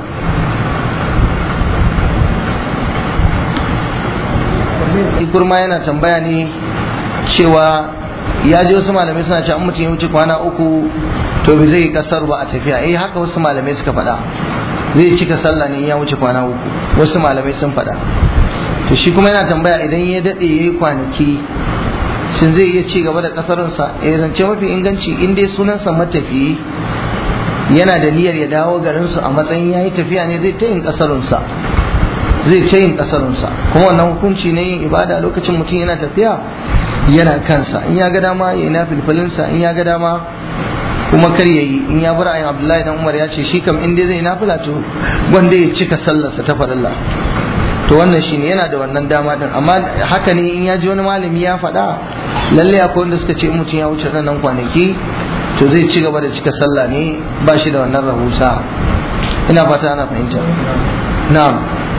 kurma yana tambaya ne cewa ya ji wasu malamai suna cewa mutum ya wuce kwana uku to bai zai kasar ba a tafiya eh haka wasu malamai suka faɗa zai cika sallah ne ya wuce kwana uku wasu malamai sun faɗa to shi kuma yana tambaya idan ya daɗe ya yi kwanaki shin zai iya ci gaba da kasarunsa eh zance mafi inganci in dai sunansa matafiyi yana da niyyar ya dawo garinsu a matsayin ya yi tafiya ne zai ta yin kasarunsa zai ta yin kasarunsa kuma wannan hukunci ne yin ibada lokacin mutum yana tafiya yana kansa in ya ga dama ya yi na filfilinsa in ya ga dama kuma kar ya yi in ya bar ayin abdullahi dan umar ya ce shi kam in dai zai nafila to wanda ya cika sallarsa ta farilla to wannan shine yana da wannan dama din amma haka ne in ya ji wani malami ya faɗa lalle akwai wanda suka ce in mutum ya wuce nan kwanaki to zai ci gaba da cika sallah ne ba shi da wannan rahusa ina fata ana fahimta na'am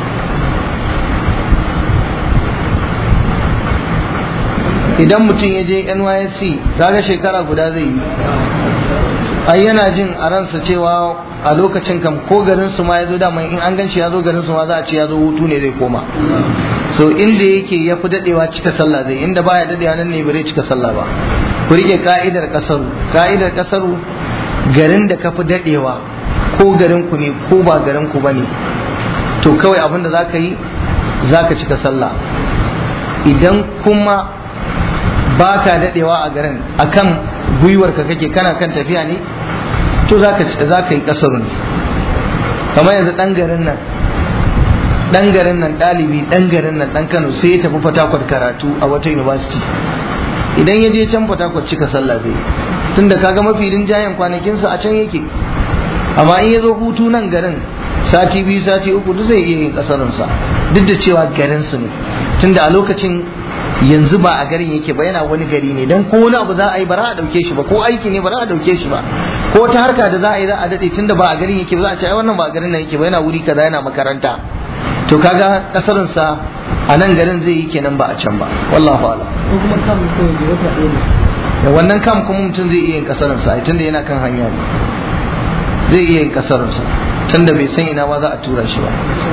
idan mutum ya je nysc kaga shekara guda zai yi ai yana jin a ransa cewa a lokacin kam ko garin su ma ya zo dama in an ganshi ya zo garin su ma za a ce ya zo hutu ne zai koma so inda yake ya fi dadewa cika sallah zai inda baya dadewa nan ne bare cika sallah ba ku rike ka'idar kasaru ka'idar kasaru garin da ka fi dadewa ko garin ku ne ko ba garin ku bane to kawai abin da zaka yi zaka cika sallah idan kuma ba ka dadewa a garin akan gwiwarka kake kana kan tafiya ne to za ka yi kasaru ne kamar yanzu ɗan garin nan dan garin nan ɗalibi dan garin nan dan Kano sai ya tafi Fatakwat karatu a wata university idan ya je can Fatakwat cika sallah zai tunda kaga mafi rinjayen kwanakinsa a can yake amma in ya zo hutu nan garin sati biyu sati uku duk zai iya yin kasarunsa duk da cewa garinsu ne tunda a lokacin yanzu ba a garin yake ba yana wani gari ne dan ko wani abu za a yi ba za a dauke shi ba ko aiki ne ba za a dauke shi ba ko ta harka da za a yi za a dade tunda ba a garin yake ba za a ce ai wannan ba a garin nan yake ba yana wuri kaza yana makaranta to kaga kasarin sa a nan garin zai yi kenan ba a can ba wallahu a'lam
ko kuma kam ko da wata ɗaya ne
da wannan kam kuma mutum zai iya yin kasarin sa tunda yana kan hanya ne zai iya yin kasarin sa tunda bai san ina ma za a tura shi ba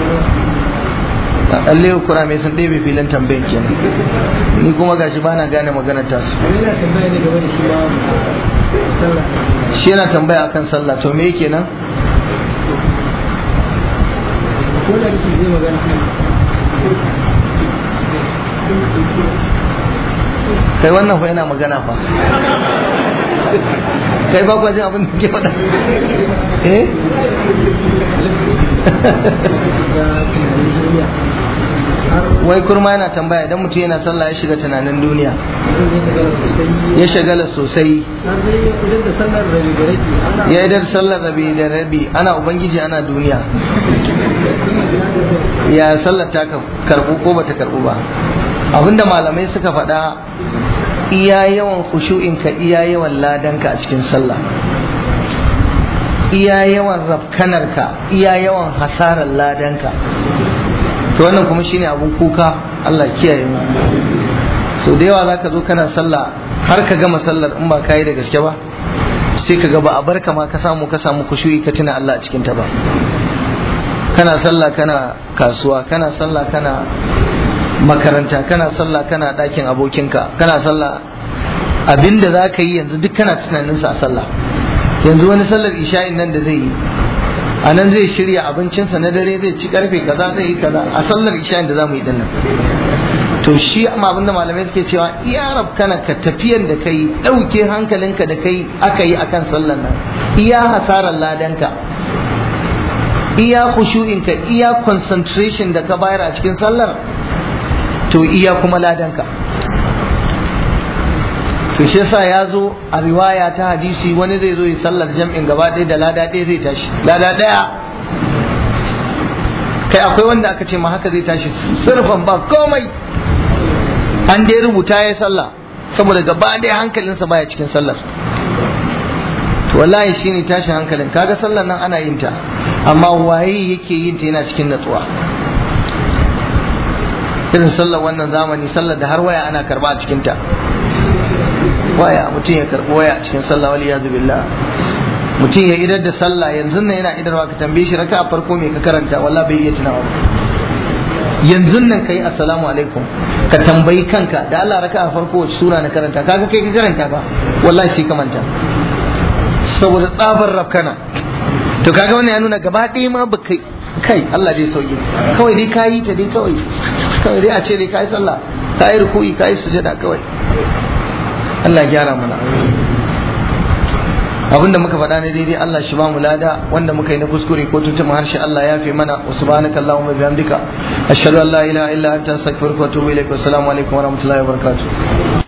lalle kura mai sun ɗebe filin tambayin kenan ni kuma gashi bana gane maganar tasu
wani yana tambaya ne game da shi ma sallah
shi yana tambaya akan sallah to me yake nan
ko da shi zai magana
kai wannan fa yana magana fa kai ba kwa jin abin da ke faɗa eh
ga tunanin duniya har
wai kurma yana tambaya idan mutum yana sallah ya shiga tunanin duniya
mutum ya tagara sosai
ya shagala sosai
har dai idan da sallar rabi da rabi ana
ya idar sallar rabi da rabi ana ubangiji ana duniya ya sallar ta karbu ko bata karbu ba abinda malamai suka faɗa iya yawan khushu'inka iya yawan ladanka a cikin sallah iya yawan rafkanarka iya yawan hasarar ladanka to wannan kuma shine abun kuka Allah kiyaye mu so da yawa zaka zo kana sallah har ka gama sallar in ba ka yi da gaske ba sai ka ga ba a barka ma ka samu ka samu kushuyi ka tuna Allah a cikin ta ba kana sallah kana kasuwa kana sallah kana makaranta kana sallah kana ɗakin abokinka kana sallah abinda za ka yi yanzu duk kana tunaninsa a sallah yanzu wani sallar isha'in nan da zai yi a nan zai shirya abincinsa na dare zai ci karfe kaza zai yi kaza a sallar isha'in da za mu yi dinnan to shi amma abinda malamai suke cewa iya rabkana ka tafiyan da kai ɗauke hankalinka da kai aka yi akan sallar nan iya hasarar ladanka iya khushu'inka iya concentration da ka bayar a cikin sallar to iya kuma ladanka to shi yasa ya zo a riwaya ta hadisi wani zai zo yi sallar jam'in gaba ɗaya da lada ɗaya zai tashi lada ɗaya kai akwai wanda aka ce ma haka zai tashi surfan ba komai an dai rubuta ya sallah saboda gaba ɗaya hankalinsa baya cikin sallar to wallahi shine tashin hankalin kaga sallar nan ana yin ta amma waye yake yin ta yana cikin natsuwa irin sallar wannan zamani sallar da har waya ana karba a cikin ta waya mutum ya karbi waya a cikin sallah wal iyazu billah mutum ya idar da sallah yanzu nan yana idarwa ka tambaye shi raka a farko me ka karanta wallahi bai iya tunawa ba yanzu nan kai assalamu alaikum ka tambayi kanka da Allah raka a farko wace sura na karanta kaga kai ka karanta ba wallahi sai ka manta saboda tsabar rafkana to kaga wannan ya nuna gaba ɗaya ma baka kai Allah dai sauki kawai dai kayi ta dai kawai kawai dai a ce dai kayi sallah kayi ruku'i kayi sujada kawai Allah ya gyara mana abinda muka faɗa ne daidai Allah shi ba mu lada wanda muka yi na kuskure ko tuntuma harshe Allah ya fi mana wa subhanaka allahumma bihamdika ashhadu an la ilaha illa anta astaghfiruka wa atubu ilaik wa assalamu alaikum wa rahmatullahi wa barakatuh